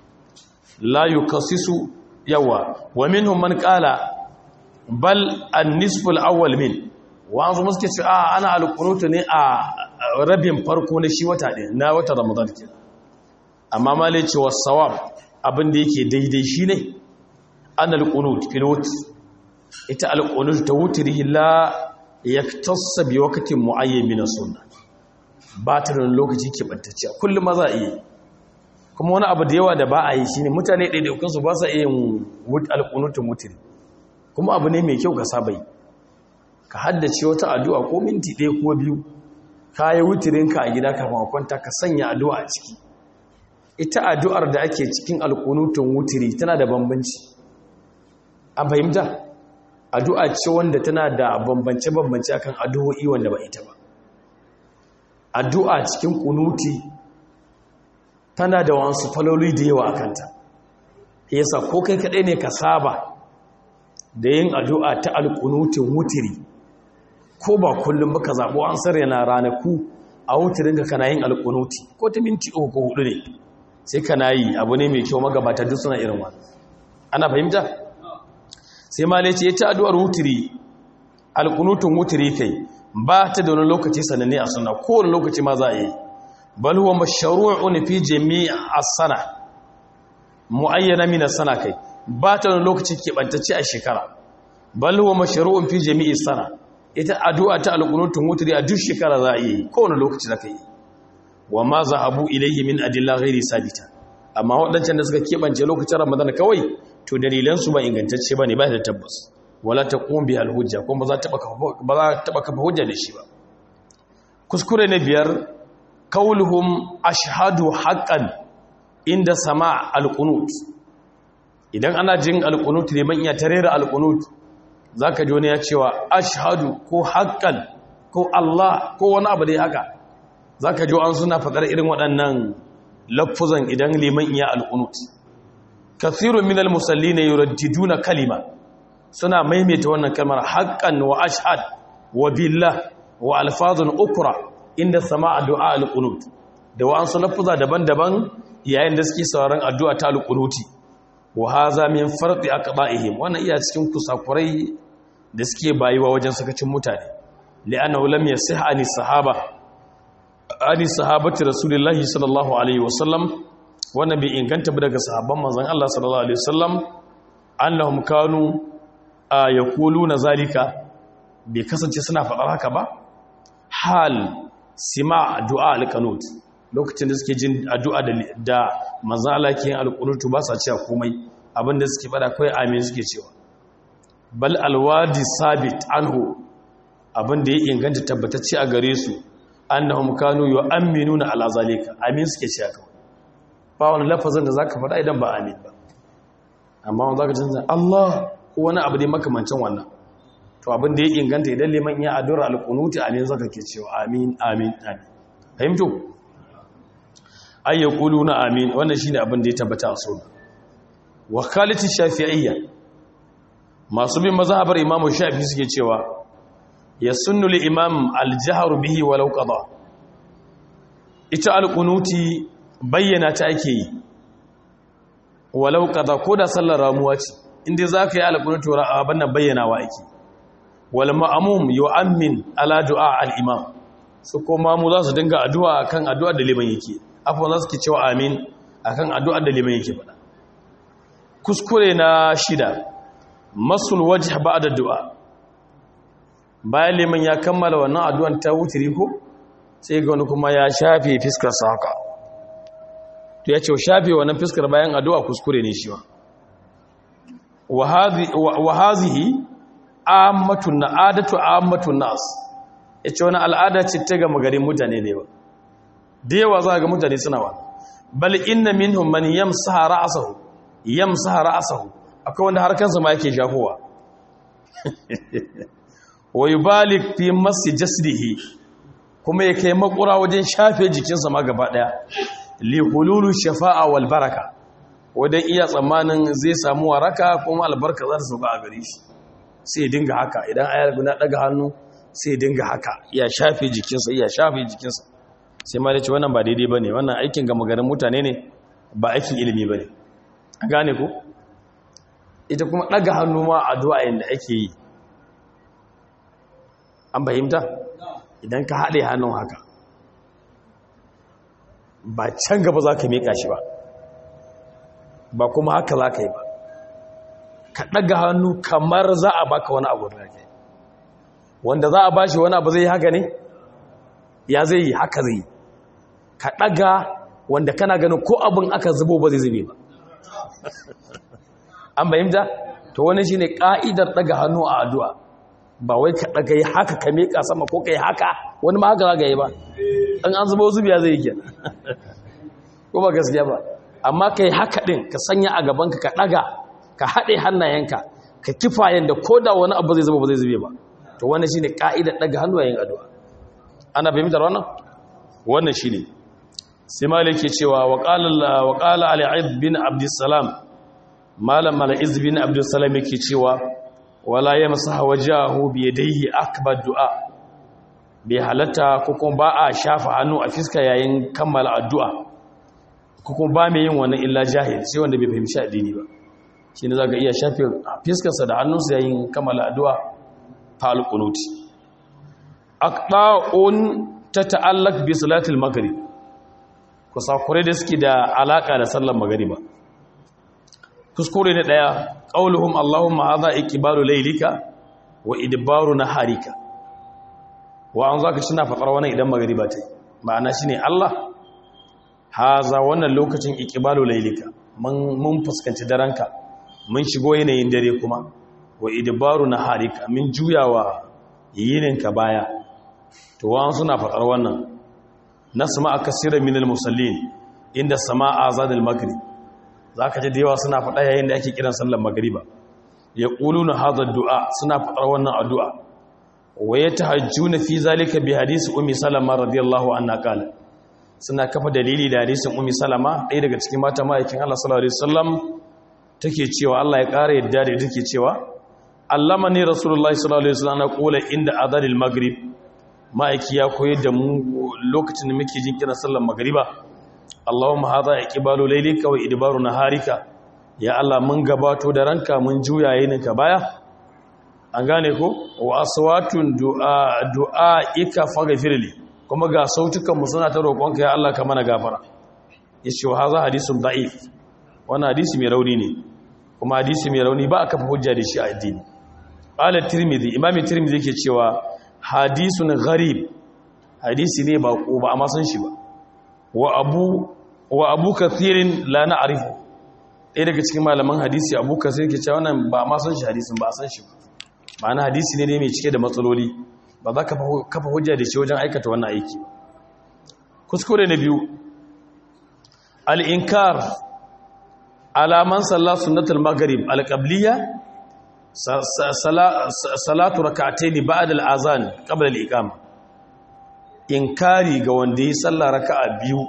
la yukassisu yawa wa minhum man qala bal an-nisfu al-awwal min wa an muske ce a ana al-qunut ne a rabin farko na shi wata ɗin na wata ramadan ke amma malai ce was-sawab abin da yake daidai shine an al-qunut fil wut ita al-qunut ta wutri la yaktassa bi waqtin muayyan min as-sunnah ba ta da lokaci ke bantacce kullum ma za a yi kuma wani abu da yawa da ba a yi shi ne mutane ɗaiɗaikunsu ba sa iya yin alƙunutun mutiri kuma abu ne mai kyau ka saba yi ka haddace wata addu'a ko minti ɗaya ko biyu ka yi wutirinka a gida kafin kwanta ka sanya addu'a a ciki ita addu'ar da ake cikin alƙunutun wutiri tana da bambanci an fahimta addu'a ce wanda tana da bambance-bambance akan addu'o'i wanda ba ita ba addu'a cikin ƙunuti tana da wasu faloli da yawa a kanta yasa ko kai kaɗai ne ka saba da yin addu'a ta alƙunutin wutiri ko ba kullum baka zaɓo an sarya na ranaku a wutirin ka kana yin alƙunuti ko ta minti uku ko hudu ne sai kana yi abu ne mai kyau magabata duk suna irin wani ana fahimta sai ma ce ya ta addu'ar wutiri alƙunutin wutiri kai ba ta da wani lokaci sananne a suna kowane lokaci ma za a yi bal huwa mashru'un fi jami' as-sana muayyana min as-sana kai ba ta wani lokaci keɓantacce a shekara bal huwa mashru'un fi jami'i sana ita addu'a ta alqunutun wutri a duk shekara za a yi kowane lokaci zaka yi wa ma zahabu ilayhi min adilla ghairi sabita amma wadancan da suka keɓance lokacin ramadan kawai to dalilan su ba ingantacce bane ba da tabbas wala taqum bi al-hujja kuma ba za ta ba za ta kafa hujja da shi ba kuskure na biyar kauluhum ashhadu haqqan inda sama alqunut idan ana jin alqunut ne man iya tarera alqunut zaka ji wani ya cewa ashhadu ko haqqan ko Allah ko wani abu dai haka zaka ji an suna fadar irin waɗannan lafuzan idan liman iya alqunut kathirun minal musallina yuraddiduna kalima suna maimaita wannan kalmar haqqan wa ashhad wa billah wa alfazun ukra inda sama'a du'a al-qunut da wa'ansu lafuza daban-daban yayin da suke sauraron addu'a ta al-qunuti wa haza min farqi aqda'ihim wannan iya cikin kusakurai da suke bayuwa wajen sakacin mutane li'annahu lam yasih ani sahaba ani sahabati rasulillahi sallallahu alaihi wasallam wannan bai inganta ba daga sahabban manzon Allah sallallahu alaihi wasallam annahum kanu yaquluna zalika bai kasance suna faɗar haka ba hal sima du'a al-qanut lokacin da suke jin addu'a da manzon Allah ke yin al-qunut ba sa cewa komai abinda suke fada kai amin suke cewa bal alwadi sabit anhu abinda ya inganta tabbatacce a gare su annahum kanu yu'minuna ala zalika amin suke cewa kawai ba wani lafazin da zaka faɗa idan ba amin ba amma wanda zaka canza Allah ko wani abu dai makamancin wannan to abin da ya inganta idan liman ya addu'a alqunuti amin zaka ke cewa amin amin amin fahimtu ay yaquluna amin wannan shine abin da ya tabbata a sunna wa khalati shafi'iyya masu bin mazhabar imamu shafi suke cewa yasunnu li imam al-jahr bihi walau qada ita alqunuti bayyana ta ake yi walau qada ko da sallar ramuwa ce inda zaka yi alqunuti abin nan bayyanawa ake wal ma'mum yu'ammin ala du'a al-imam su kuma mu za su dinga addu'a akan addu'ar da liman yake afwan za su ke cewa amin akan addu'ar da liman yake faɗa kuskure na shida masul wajh ba'da du'a bayan liman ya kammala wannan addu'an ta wutiri ko sai ga wani kuma ya shafe fiskar sa haka to ya ce shafe wannan fiskar bayan addu'a kuskure ne shi ma wa hazihi ammatun na'adatu ammatun nas yace wani al'ada ce ta ga magarin mutane ne ba da yawa za ga mutane suna wa bal inna minhum man yamsaha ra'sahu yamsaha ra'sahu akwai wanda har kansa ma yake shafowa wa yubalik fi masi jasdihi kuma ya kai makura wajen shafe jikinsa ma gaba daya li hululu shafa'a wal baraka wadan iya tsammanin zai samu waraka kuma albarka za ta sauka a gare shi sai dinga haka idan ayar guna daga hannu sai dinga haka ya shafe jikinsa ya shafe jikinsa sai ma da ce wannan ba daidai bane wannan aikin ga magarin mutane ne ba aikin ilimi bane a gane ko ita kuma daga hannu ma addu'a yanda ake yi an fahimta idan ka haɗe hannun haka ba can gaba za ka miƙa shi ba ba kuma haka za ka yi ba ka ɗaga hannu kamar za a baka wani abu da ke wanda za a bashi wani abu zai yi haka ne ya zai yi haka zai yi ka ɗaga wanda kana ganin ko abin aka zubo ba zai zube ba an fahimta to wani shi ne ƙa'idar ɗaga hannu a addu'a ba wai ka ɗaga yi haka ka miƙa sama ko ka yi haka wani ma haka za ka yi ba ɗan an zuba zubiya zai yi ko ba gaskiya ba amma ka yi haka ɗin ka sanya a gabanka ka ɗaga ka haɗe hannayenka ka kifa yadda ko da wani abu zai zuba ba zai zube ba to wannan shi ne ƙa'idar ɗaga hannu yayin addu'a ana fahimtar wannan wannan shi ne sai malik ke cewa wa ƙala al'ad bin abdussalam malam mala'iz bin abdussalam yake cewa wala ya masaha wajahu bi yadayhi akbar du'a bai halatta ko kuma ba a shafa hannu a fiska yayin kammala addu'a ko kuma ba mai yin wannan illa jahil sai wanda bai fahimci addini ba shine zaka iya shafe fiskarsa da hannunsa yayin kammala addu'a ta alqunuti aqta'un tata'allaq bi salatil maghrib kusakure da suke da alaka da sallar magriba kuskure ne daya qauluhum allahumma hadha iqbalu laylika wa idbaru naharika wa an zaka shi na fadar wannan idan magriba ta ma'ana shine Allah haza wannan lokacin iqbalu laylika mun mun fuskanci daranka mun shigo yanayin dare kuma wa idbaru naharika min juyawa yininka baya to wa suna fadar wannan nasma akasira minal musallin inda sama'a zadal maghrib za ka ji da yawa suna faɗa yayin da ake kiran sallar magariba ya ƙulu na hazar du'a suna faɗar wannan addu'a waye ta hajju na fi zalika bi hadisi umi salama radiyallahu anna kala suna kafa dalili da hadisin umi salama ɗaya daga cikin mata ma'aikin allah sallallahu alaihi wasallam take cewa allah ya ƙara yadda da take cewa allamani rasulullahi sallallahu alaihi wasallam qula inda adhanil maghrib ma'aiki ya koyar da mu lokacin da muke jin kiran sallar magriba Allahumma hadha iqbalu laylika wa idbaru naharika ya Allah mun gabato da ranka mun juya yininka baya an gane ko wa aswatun du'a du'aika faghfirli kuma ga sautukan mu suna ta roƙonka ya Allah ka mana gafara yace wa hadha hadisun da'if wannan hadisi mai rauni ne kuma hadisi mai rauni ba a kafa hujja da shi a addini qala tirmidhi imam tirmidhi yake cewa hadisun gharib hadisi ne ba ko ba amma san shi ba wa abu wa abu kathirin la na'rifu ɗaya daga cikin malaman hadisi abu kathir yake cewa wannan ba ma san shi hadisin ba a san shi ba ma'ana hadisi ne mai cike da matsaloli ba za ka kafa hujja da shi wajen aikata wannan aiki kuskure na biyu al-inkar alaman sallah sunnatul maghrib al-qabliyya salatu rak'atayn ba'da al-azan qabla al-iqama inkari ga wanda yi sallah raka'a biyu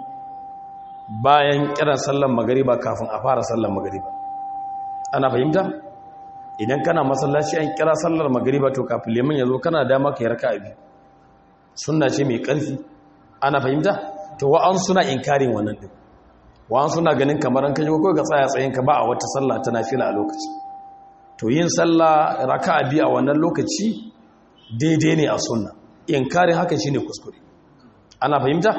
bayan kiran sallar magriba kafin a fara sallar magriba ana fahimta idan kana masallaci an kira sallar magriba to kafin liman yazo kana dama kai raka'a biyu sunna ce mai karfi ana fahimta to wa'an suna inkarin wannan din wa'an suna ganin kamar an kaje ko ga tsaya tsayin ka ba a wata sallah ta nafila a lokaci to yin sallah raka'a biyu a wannan lokaci daidai ne a sunna inkarin haka shine kuskure ana fahimta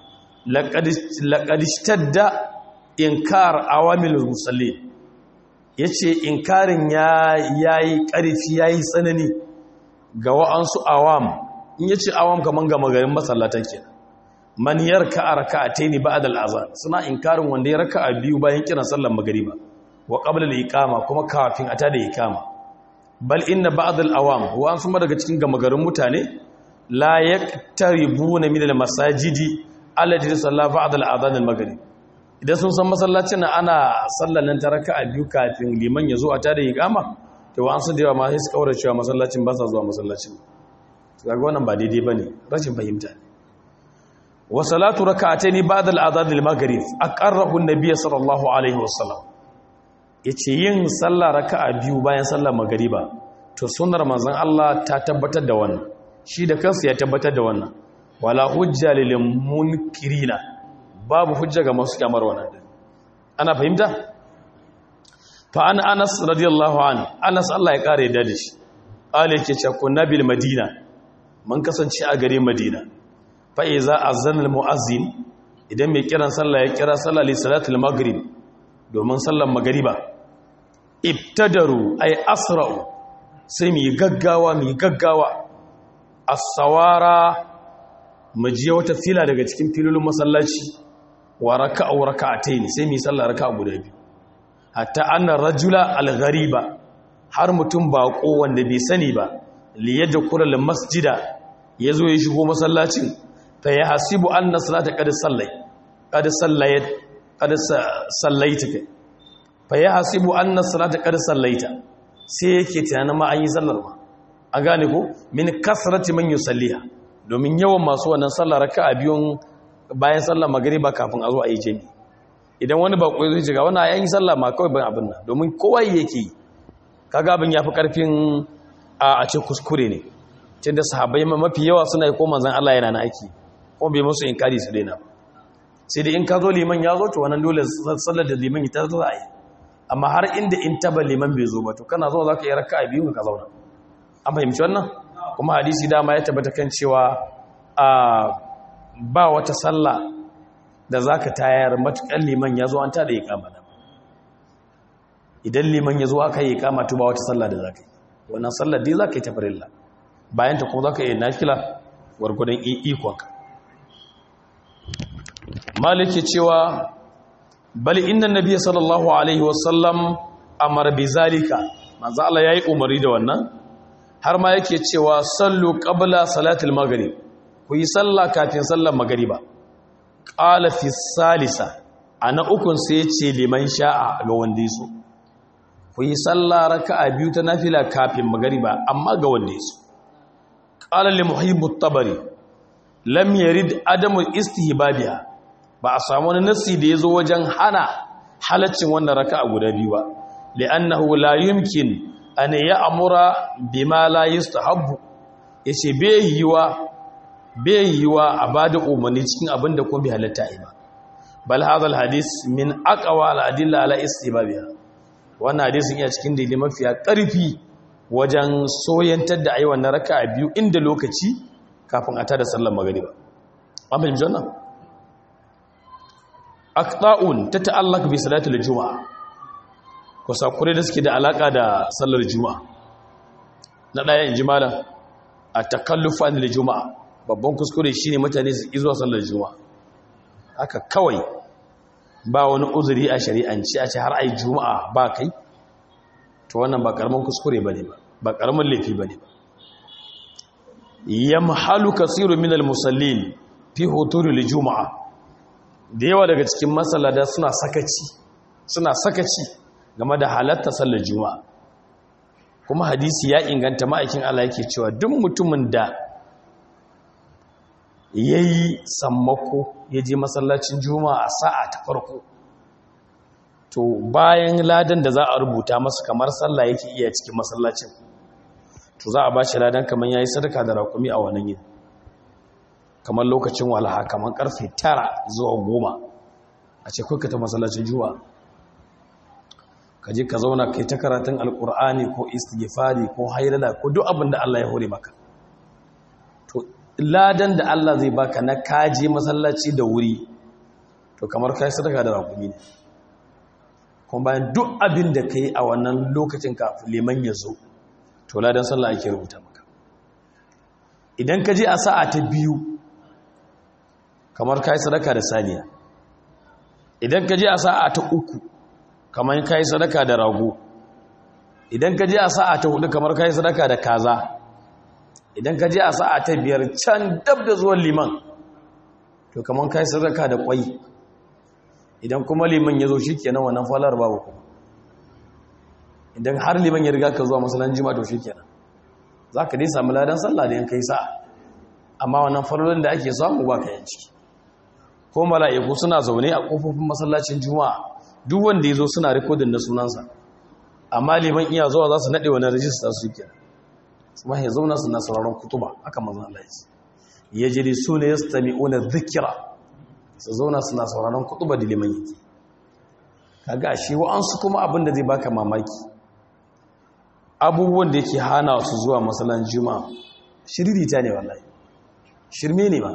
laqad ishtadda inkar awamilul musallin yace inkarin ya yayi karfi yayi tsanani ga wa'ansu awam in yace awam kaman ga magarin masallatan kenan man yarka raka'ataini ba'da al-azan suna inkarin wanda ya raka'a biyu bayan kiran sallar magriba wa qabla al-iqama kuma kafin ata da iqama bal inna ba'd al-awam wa an suma daga cikin gamagarin mutane la yaktaribuna min al-masajidi allati salla ba'd al-adhan al-maghrib idan sun san masallacin ana sallar nan ta raka'a biyu kafin liman ya zo ata da iqama to wa an su da yawa ma sai su kaura cewa masallacin ba sa zuwa masallacin kaga wannan ba daidai bane rashin fahimta ne wa salatu raka'ataini ba'da al-adhan al-maghrib aqarrahu an-nabiy sallallahu alaihi wasallam yace yin sallah raka'a biyu bayan sallar magriba to sunnar manzon Allah ta tabbatar da wannan shi da kansa ya tabbatar da wannan wala hujja lil munkirina babu hujja ga masu kyamar wannan ana fahimta fa an Anas radiyallahu an Anas Allah ya kare da shi qala yake cewa kunna bil madina mun kasance a gare madina fa'iza a zanar mu'azin idan mai kiran sallah ya kira sallah li salatul maghrib domin sallar magariba ibtadaru ay asra'u sai mu gaggawa mu gaggawa as-sawara mu je wata fila daga cikin filolin masallaci wa raka'u raka'atayn sai mu sallar raka'a guda biyu hatta anna rajula al-ghariba har mutum bako wanda bai sani ba li yadkhula al-masjida yazo ya shigo masallacin fa ya hasibu anna salata qad sallai qad sallayat qad sallaita kai fa ya hasibu anna salata qad sallaita sai yake tunanin ma an yi sallar ma an gane ko min kasrati man yusalliha domin yawan masu wannan sallar raka'a biyun bayan sallar magriba kafin a zo a yi jami idan wani bako zai shiga wannan ayan yi sallah ma kawai ban abin nan domin kowa yake yi kaga abin yafi karfin a ce kuskure ne tunda sahabbai mafi yawa suna yi ko manzon Allah yana na aiki ko bai musu inkari su daina sai da in ka zo liman ya zo to wannan dole sallar da liman ita za a yi amma har inda in taba liman bai zo ba to kana zo za ka yi raka a biyu ka zauna an fahimci wannan kuma hadisi dama ya tabbata kan cewa a ba wata sallah da za ka tayar matuƙar liman ya zo an tada iƙama da idan liman ya zo aka yi iƙama to ba wata sallah da za ka yi wannan sallar dai za ka yi tafarilla bayan ta kuma za ka yi nafila gwargwadon ikonka maliki cewa bal inna nabiyya sallallahu alaihi wasallam amara bi zalika manzo Allah yayi umari da wannan har ma yake cewa sallu qabla salatil maghrib ku yi sallah kafin sallar magriba qala fi salisa ana ukun sai yace liman sha'a ga wanda yaso ku yi sallah raka'a biyu ta nafila kafin magriba amma ga wanda yaso qala li muhibbu tabari lam yarid adamu istihbabiha ba a samu wani nassi da yazo wajen hana halaccin wannan raka'a guda biyu ba li'annahu la yumkin an ya amura bima la yustahabbu yace bai yiwa bai yiwa a bada umarni cikin abin da kuma bai halatta yi ba bal hadha hadis min aqwa al adilla ala istibabiha wannan hadisin iya cikin dalilin mafiya karfi wajen soyantar da ayi wannan raka'a biyu inda lokaci kafin a tada sallar magriba amma in janna aqta'un tata'allaq bi salati al-jumu'a ko sakure da suke da alaka da sallar juma'a na daya inji malam at-takallufa lil juma'a babban kuskure shine mutane su ki zuwa sallar juma'a haka kawai ba wani uzuri a shari'anci a ce har ai juma'a ba kai to wannan ba karamin kuskure bane ba ba karamin laifi bane ba yamhalu kaseerun minal musallin fi huturi juma'a da yawa daga cikin masallada suna sakaci suna sakaci game da halatta sallar juma'a kuma hadisi ya inganta ma'aikin Allah yake cewa duk mutumin da yayi sammako ya je masallacin juma'a a sa'a ta farko to bayan ladan da za a rubuta masa kamar sallah yake iya cikin masallacin to za a ba shi ladan kamar yayi sadaka da rakumi a wannan yin kamar lokacin walaha kamar karfe tara zuwa goma a ce kuka ta masallacin juma'a ka je ka zauna kai ta karatun alkur'ani ko istighfari ko hailala ko duk abin da Allah ya hore maka to ladan da Allah zai baka na kaje masallaci da wuri to kamar kai sadaka da rakumi ne kuma bayan duk abin da kai a wannan lokacin kafin liman ya zo to ladan sallah ake rubuta maka idan ka je a sa'a ta biyu kamar kai sadaka da saniya idan ka je a sa'a ta uku kamar kai sadaka da rago idan ka je a sa'a ta hudu kamar kai sadaka da kaza idan ka je a sa'a ta biyar can dab da zuwan liman to kamar kai sadaka da kwai idan kuma liman ya zo shi kenan wannan falar babu kuma idan har liman ya riga ka zuwa masalan jima to shi kenan za ka dai sami ladan sallah da yankai sa'a amma wannan farolin da ake samu ba ka yanci ko mala'iku suna zaune a ƙofofin masallacin juma'a duk wanda ya zo suna rikodin na sunansa amma liman iya zuwa za su naɗe wani rajista su ke su ma ya zauna suna sauraron kutuba aka mazan Allah ya jiri su ne ya stami una zikira su zauna suna sauraron kutuba da liman yake kaga shi wa'ansu kuma abin da zai baka mamaki abubuwan da yake hana su zuwa masalan juma'a shiririta ne wallahi shirme ne ba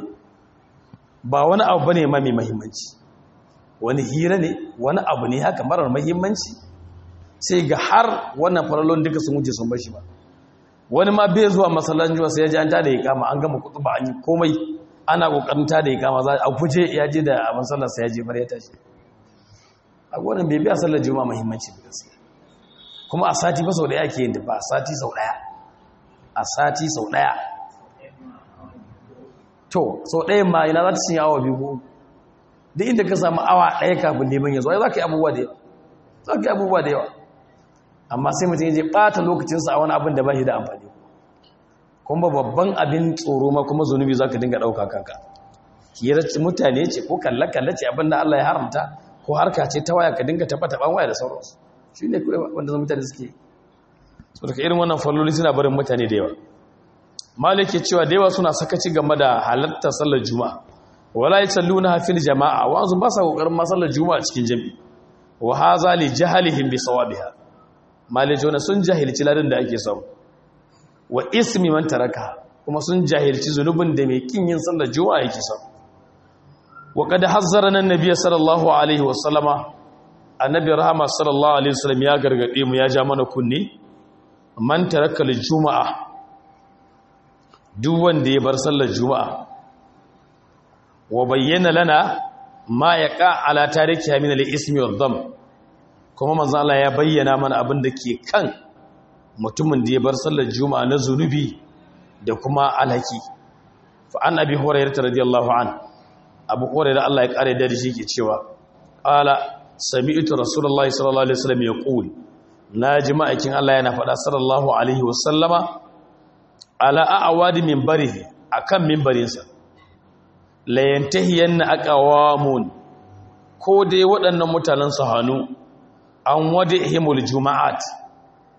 ba wani abu bane ma mai muhimmanci wani hira ne wani abu ne haka marar muhimmanci sai ga har wannan farallon duka sun wuce sun bashi ba wani ma bai zuwa masalan juma'a sai ya ji an tada iqama an gama kutuba an yi komai ana kokarin tada iqama za a guje ya je da abin sallar sai ya je bar ya tashi a wannan bai biya sallar juma'a muhimmanci da gaskiya kuma a sati ba sau daya ke yin ba a sati sau daya a sati sau daya to sau ɗayan ma ina za ta cinye awa biyu ko duk inda ka samu awa ɗaya kafin neman ya zo za ka yi abubuwa da yawa za ka yi abubuwa da yawa amma sai mutum ya je ɓata lokacinsa a wani abin da ba shi da amfani kuma babban abin tsoro ma kuma zunubi za ka dinga ɗauka kanka hirar mutane ce ko kalle-kalle ce abin da Allah ya haramta ko harka ce ta waya ka dinga taɓa-taɓan waya da sauransu shi ne kawai wanda mutane suke so daga irin wannan falloli suna barin mutane da yawa malik ke cewa da yawa suna sakaci game da halartar sallar juma'a wala yasalluna fil jama'a wa azun ba sa kokarin ma sallar juma'a cikin jami'i wa hadha li jahlihim bi sawabiha malik jona sun jahilci ladan da ake samu wa ismi man taraka kuma sun jahilci zunubin da mai kin yin sallar juma'a yake samu wa qad hazzarana an-nabiy sallallahu alaihi wa sallama annabi rahama sallallahu alaihi wasallam ya gargade mu ya ja mana kunne man taraka al-juma'a duk wanda ya bar sallar juma'a wa bayyana lana ma yaqa ala tarikiha min al-ismi wad-dham kuma manzo Allah ya bayyana mana abin da ke kan mutumin da ya bar sallar juma'a na zunubi da kuma alhaki fa an abi hurairah radiyallahu an abu hurairah Allah ya kare da shi ke cewa qala sami'tu rasulullahi sallallahu alaihi wasallam yaqul naji ma'aikin Allah yana faɗa sallallahu alaihi wasallama ala a'wadi minbarihi akan minbarinsa la yantahiyanna aqwamun ko dai waɗannan mutanen su hanu an wadihimul juma'at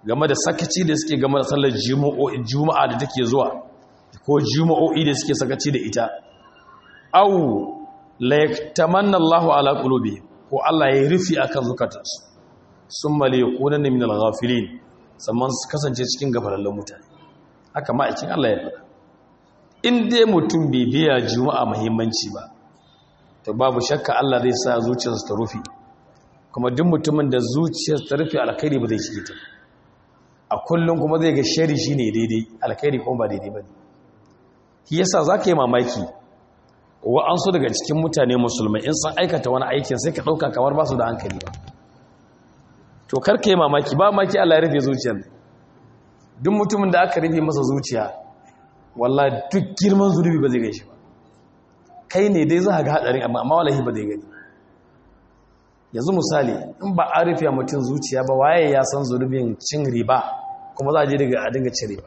game da sakaci da suke game da sallar juma'a da take zuwa ko juma'o'i da suke sakaci da ita au la yaktamanna Allahu ala qulubi ko Allah ya rufi akan zukatansu summa la yakunanna min al-ghafilin sannan su kasance cikin gafalallen mutane haka ma'aikin Allah ya faɗa in dai mutum bai biya juma'a muhimmanci ba to babu shakka Allah zai sa zuciyarsa ta rufe kuma duk mutumin da zuciyarsa ta rufe alkhairi ba zai shige ta a kullum kuma zai ga shari shine daidai alkhairi kuma ba daidai bane shi yasa zaka yi mamaki wa an so daga cikin mutane musulmai in sun aikata wani aikin sai ka dauka kamar ba su da hankali ba to karka yi mamaki ba maki Allah ya rufe zuciyar duk mutumin da aka rufe masa zuciya wallahi duk girman zunubi ba zai gan shi ba kai ne dai za ga hadarin amma amma wallahi ba zai gani yanzu misali in ba a rufe mutum zuciya ba waye ya san zunubin cin riba kuma za a je daga a dinga cin riba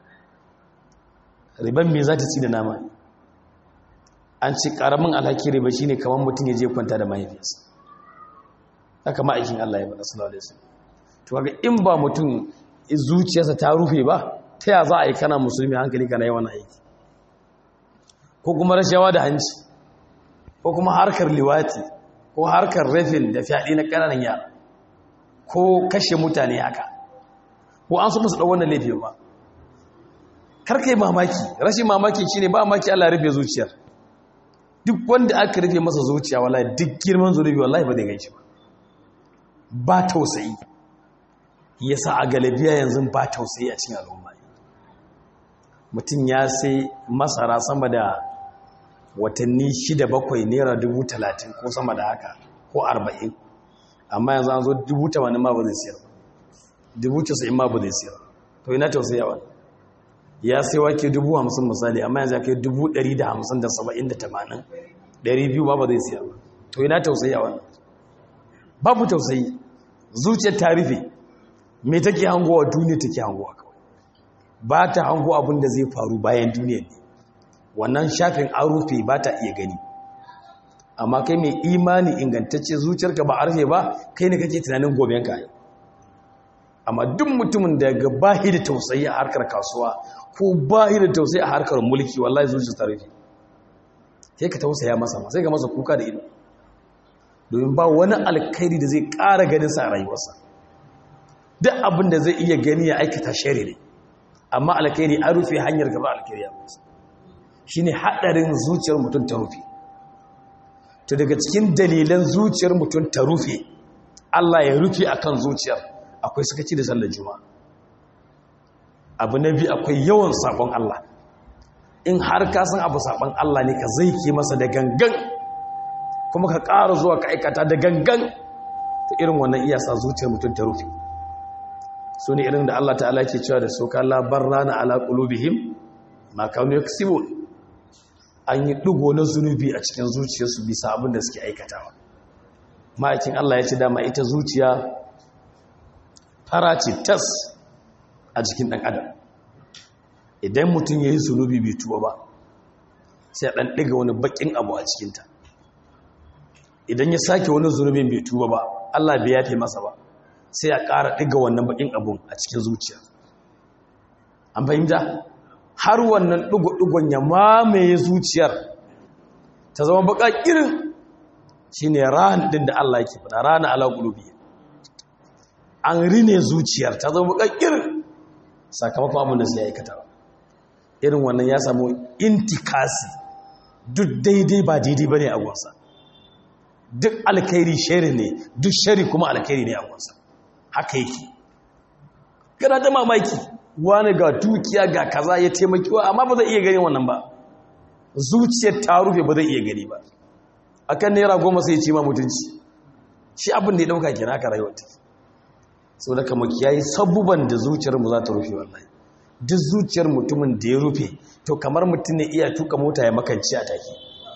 riban me za ta ci da nama an ci karamin alhaki riba shine kamar mutum ya je kwanta da mahaifiyarsa haka ma'aikin Allah ya faɗa sallallahu alaihi wasallam to kaga in ba mutum zuciyarsa ta rufe ba ta ya za a yi kana musulmi hankali kana yawan aiki ko kuma rashawa da hanci ko kuma harkar liwati ko harkar rafin da fyaɗe na ƙananan yara ko kashe mutane haka ko an so musu ɗau wannan laifin ba karka yi mamaki rashin mamaki shine ba mamaki Allah rufe zuciyar duk wanda aka rufe masa zuciya wallahi duk girman zunubi wallahi ba zai ganshi ba ba tausayi yasa a galabiya yanzu ba tausayi a cikin al'umma mutum ya sai masara sama da watanni shida bakwai naira dubu talatin ko sama da haka ko arba'in amma yanzu an zo dubu tamanin ma ba zai siyar dubu casa'in ma ba zai siyar to ina tausayi a wani ya sai wake dubu hamsin misali amma yanzu ya kai dubu ɗari da hamsin da saba'in da tamanin ɗari biyu ba ba zai siyar to ina tausayi a wannan babu tausayi zuciyar ta rufe me take hangowa duniya take hangowa kawai ba ta hango abin da zai faru bayan duniya ne wannan shafin an rufe ba ta iya gani amma kai mai imani ingantacce zuciyarka ba a rufe ba kai ne kake tunanin goben ka amma duk mutumin da ga bahi da tausayi a harkar kasuwa ko bahi da tausayi a harkar mulki wallahi zuciyar ta rufe sai ka tausaya masa ma sai ka masa kuka da ido domin ba wani alkhairi da zai ƙara ganinsa a rayuwarsa duk abin da zai iya gani ya aikata shari ne amma alkhairi an rufe hanyar gaba alkhairi a masa shi ne haɗarin zuciyar mutum ta rufe to daga cikin dalilan zuciyar mutum ta rufe Allah ya rufe akan zuciyar akwai sakaci da sallar juma'a abu na biyu akwai yawan sabon Allah in har ka san abu sabon Allah ne ka zai ke masa da gangan kuma ka ƙara zuwa ka aikata da gangan ta irin wannan iya sa zuciyar mutum ta rufe su ne irin da Allah ta'ala ke cewa da soka labar rana ala ƙulubihim ma kanu ya an yi ɗigo na zunubi a cikin zuciyarsu bisa abin da suke aikatawa ma'aikin Allah ya ce dama ita zuciya fara ce tas a jikin ɗan adam idan mutum ya yi zunubi bai tuba ba sai a ɗan ɗiga wani baƙin abu a cikinta idan ya sake wani zunubin bai tuba ba Allah bai yafe masa ba sai ya ƙara ɗiga wannan baƙin abun a cikin zuciya an fahimta har wannan ɗigo-ɗigon ya mamaye zuciyar ta zama baƙa irin shi ne ran ɗin da Allah yake faɗa rana ala ƙulubi an rine zuciyar ta zama baƙa irin sakamakon abin da sai ya aikata irin wannan ya samu intikasi duk daidai ba daidai ba ne a gwansa duk alkairi shari ne duk shari kuma alkairi ne a gwansa haka yake kana da mamaki wani ga dukiya ga kaza ya taimaki wa amma ba zai iya gani wannan ba zuciyar ta rufe ba zai iya gani ba akan naira goma sai ce ma mutunci shi abin da ya dauka kira ka rayuwar ta sau da kama kiyayi sabuban da zuciyar mu za ta rufe wallahi duk zuciyar mutumin da ya rufe to kamar mutum ne iya tuka mota ya makanci a take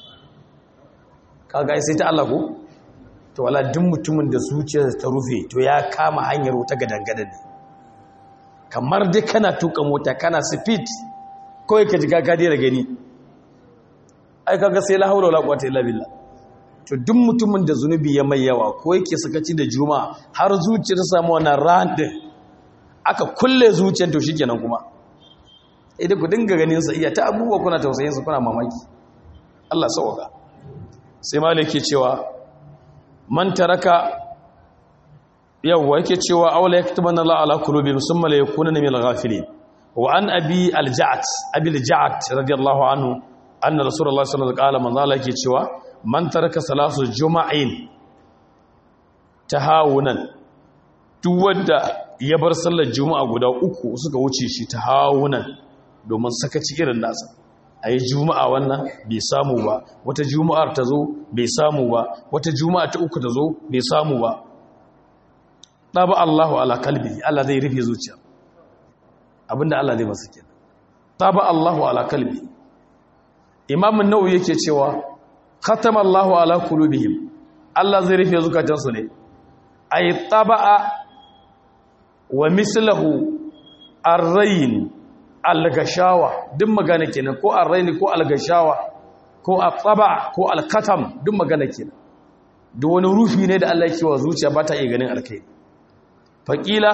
kaga sai ta Allah ko to wala duk mutumin da zuciyar ta rufe to ya kama hanyar wuta gadangadan ne kamar dai kana tuka mota kana speed kawai ka jiga ka daina gani ai kaga sai la haula wala quwwata illa billah to duk mutumin da zunubi ya mai yawa ko yake sakaci da juma'a har zuciyar ta samu wannan ran din aka kulle zuciyar to shikenan kuma idan ku dinga ganin sa iya ta abubuwa kuna tausayin su kuna mamaki Allah sauka sai malik ke cewa man taraka yawwa yake cewa awla yaktubanna Allah ala qulubi musamma la yakuna min al-ghafilin wa an abi al-ja'd abi al-ja'd radiyallahu anhu anna rasulullah sallallahu alaihi wasallam qala yake cewa man taraka salatu juma'in tahawunan duk wanda ya bar sallar juma'a guda uku suka wuce shi tahawunan domin sakaci irin nasa a yi juma'a wannan bai samu ba wata juma'ar ta zo bai samu ba wata juma'a ta uku ta zo bai samu ba ɗaba Allahu ala kalbi Allah zai rufe zuciya abinda Allah zai masu ke ɗaba Allahu ala kalbi imamun nau yake cewa khatama Allahu ala kulubihim Allah zai rufe zukatansu ne ay taba'a wa mislahu arrayin algashawa duk magana kenan ko arraini ko algashawa ko ataba ko alkatam duk magana kenan duk wani rufi ne da Allah yake wa zuciya ba ta iya ganin alkai faqila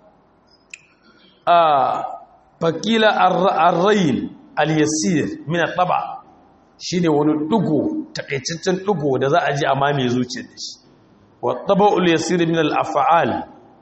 a faqila arrayin alyasir min ataba shine wani dugo takaitaccen dugo da za a ji a mame zuciyar da shi wa taba'ul yasir min al-af'al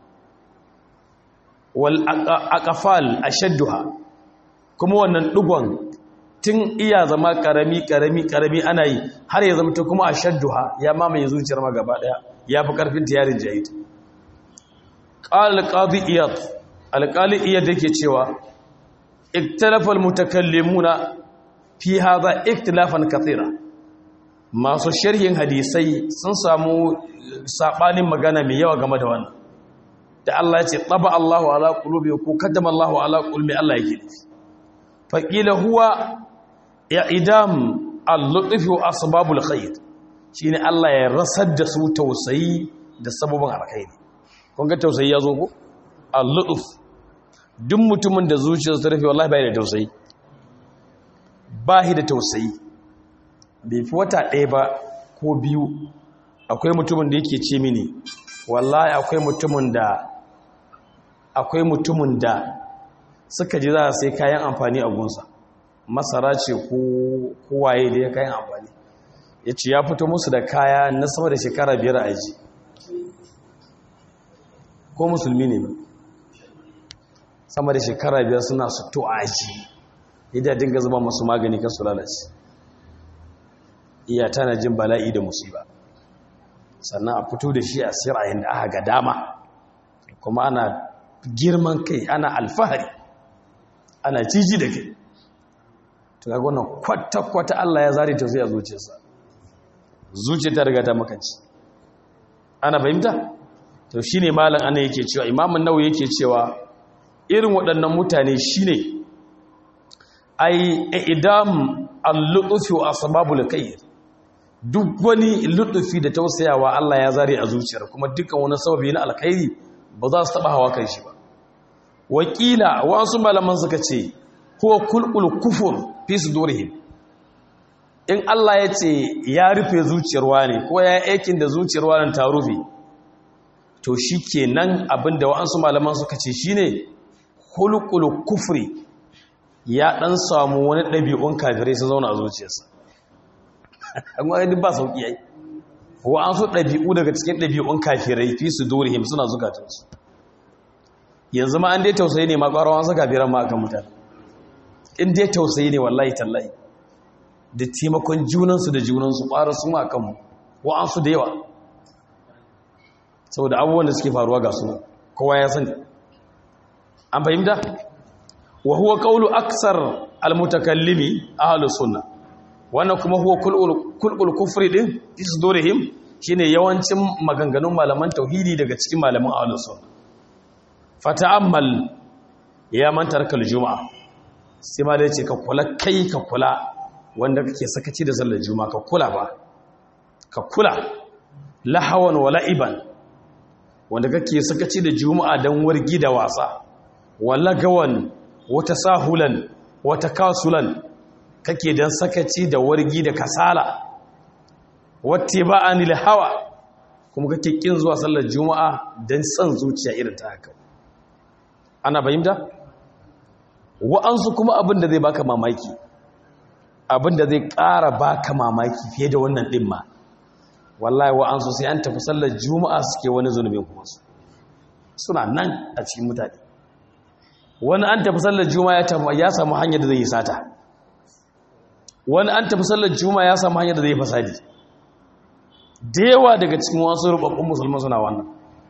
wal aqfal ashadduha kuma wannan dugon tun iya zama karami karami karami ana yi har ya zama ta kuma ashadduha ya mamaye zuciyar ma gaba daya ya fi karfin ta yarin jahid qala al-qadi iyad al-qali iyad yake cewa iktalafa al-mutakallimuna fi hadha iktilafan kathira masu sharhin hadisai sun samu sabanin magana mai yawa game da wannan da Allah ya ce taba Allahu ala qulubi ko kaddama Allahu ala qulbi Allah yake nufi faqila huwa i'dam al-lutf wa asbabul khair shine Allah ya rasar da su tausayi da sababin alkhairi kun ga tausayi yazo ko al-lutf duk mutumin da zuciyarsa ta rufe wallahi bai da tausayi bahi da tausayi bai fi wata ɗaya ba ko biyu akwai mutumin da yake ce mini wallahi akwai mutumin da akwai mutumin da suka ji za a sai kayan amfani a gunsa masara ce ko waye da ya kayan amfani ya ce ya fito musu da kaya na sama da shekara biyar a aji ko musulmi ne ba sama da shekara biyar suna su to a aji yadda dinga zuba masu magani kan su lalace iya tana jin bala'i da musiba sannan a fito da shi a sirayen da aka ga dama kuma ana girman kai ana alfahari ana ciji da kai to ga wannan kwata-kwata Allah ya zare tausayi a zuciyarsa zuciya ta riga ta makanci ana fahimta to shine malam ana yake cewa imamun nawawi yake cewa irin waɗannan mutane shine ai idam al-lutfi wa asbabul khair duk wani lutufi da tausayawa Allah ya zare a zuciyar kuma dukkan wani sababi na alkhairi ba za su taba hawa kan shi ba wakila wasu malaman suka ce huwa kulqul kufur fi sudurihim in Allah ya ce ya rufe zuciyar wani ko ya yi aikin da zuciyar wani ta rufe to shikenan abinda wasu malaman suka ce shine kulqul kufri ya dan samu wani ɗabi'un kafirai sun zauna a zuciyarsa amma duk ba sauki yayi wa an so dabi'u daga cikin dabi'un kafirai fi su dorihim suna zukatunsu yanzu ma an dai tausayi ne ma ƙwarawan su kafiran ma akan mutane in dai tausayi ne wallahi tallahi da taimakon junansu da junansu ƙwarar su ma akan mu wa an su da yawa saboda abubuwan da suke faruwa ga su kowa ya sani an fahimta wa huwa qawlu aksar al-mutakallimi ahlus sunnah wannan kuma huwa kulkul kufri din isdurihim shine yawancin maganganun malaman tauhidi daga cikin malaman ahlus sunna fata'ammal ya man tarkal juma'a sai ma dai ce ka kula kai ka kula wanda kake sakaci da sallar juma'a ka kula ba ka kula lahawan wa la'iban wanda kake sakaci da juma'a dan wargi da wasa wala gawan wata sahulan wata kasulan kake dan sakaci da wargi da kasala wata ba anil hawa kuma kake kin zuwa sallar juma'a dan san zuciya irin ta haka ana fahimta wa'ansu kuma abin da zai baka mamaki abin da zai ƙara baka mamaki fiye da wannan ɗin ma wallahi wa'ansu sai an tafi sallar juma'a suke wani zunubin kuma su suna nan a cikin mutane wani an tafi sallar juma'a ya samu hanyar da zai yi sata wani an tafi sallar juma'a ya samu hanyar da zai yi fasadi da yawa daga cikin wasu rubabbun musulman suna wannan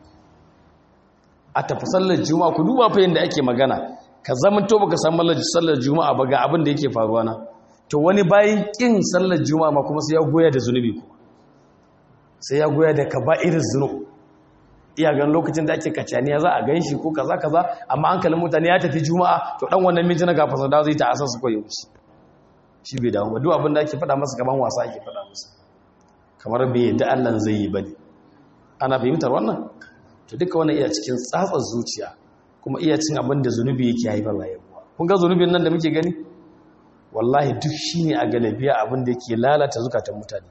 a tafi sallar juma'a ku duba fa yadda ake magana ka zama to baka san sallar juma'a ba ga abin da yake faruwa na to wani bayan kin sallar juma'a ma kuma sai ya goya da zunubi kuma sai ya goya da kaba'irin zunub iya gan lokacin da ake kacaniya za a gan shi ko kaza kaza amma hankalin mutane ya tafi juma'a to dan wannan mintuna ga fasada zai ta asar su koyi wuce shi bai dawo ba duk abin da ake faɗa masa gaban wasa ake faɗa masa kamar bai yadda Allah zai yi bane ana fahimtar wannan to duka wannan iya cikin tsatsar zuciya kuma iya cin abin da zunubi yake haifar rayuwa kun ga zunubin nan da muke gani wallahi duk shine a galabiya abin da yake lalata zukatan mutane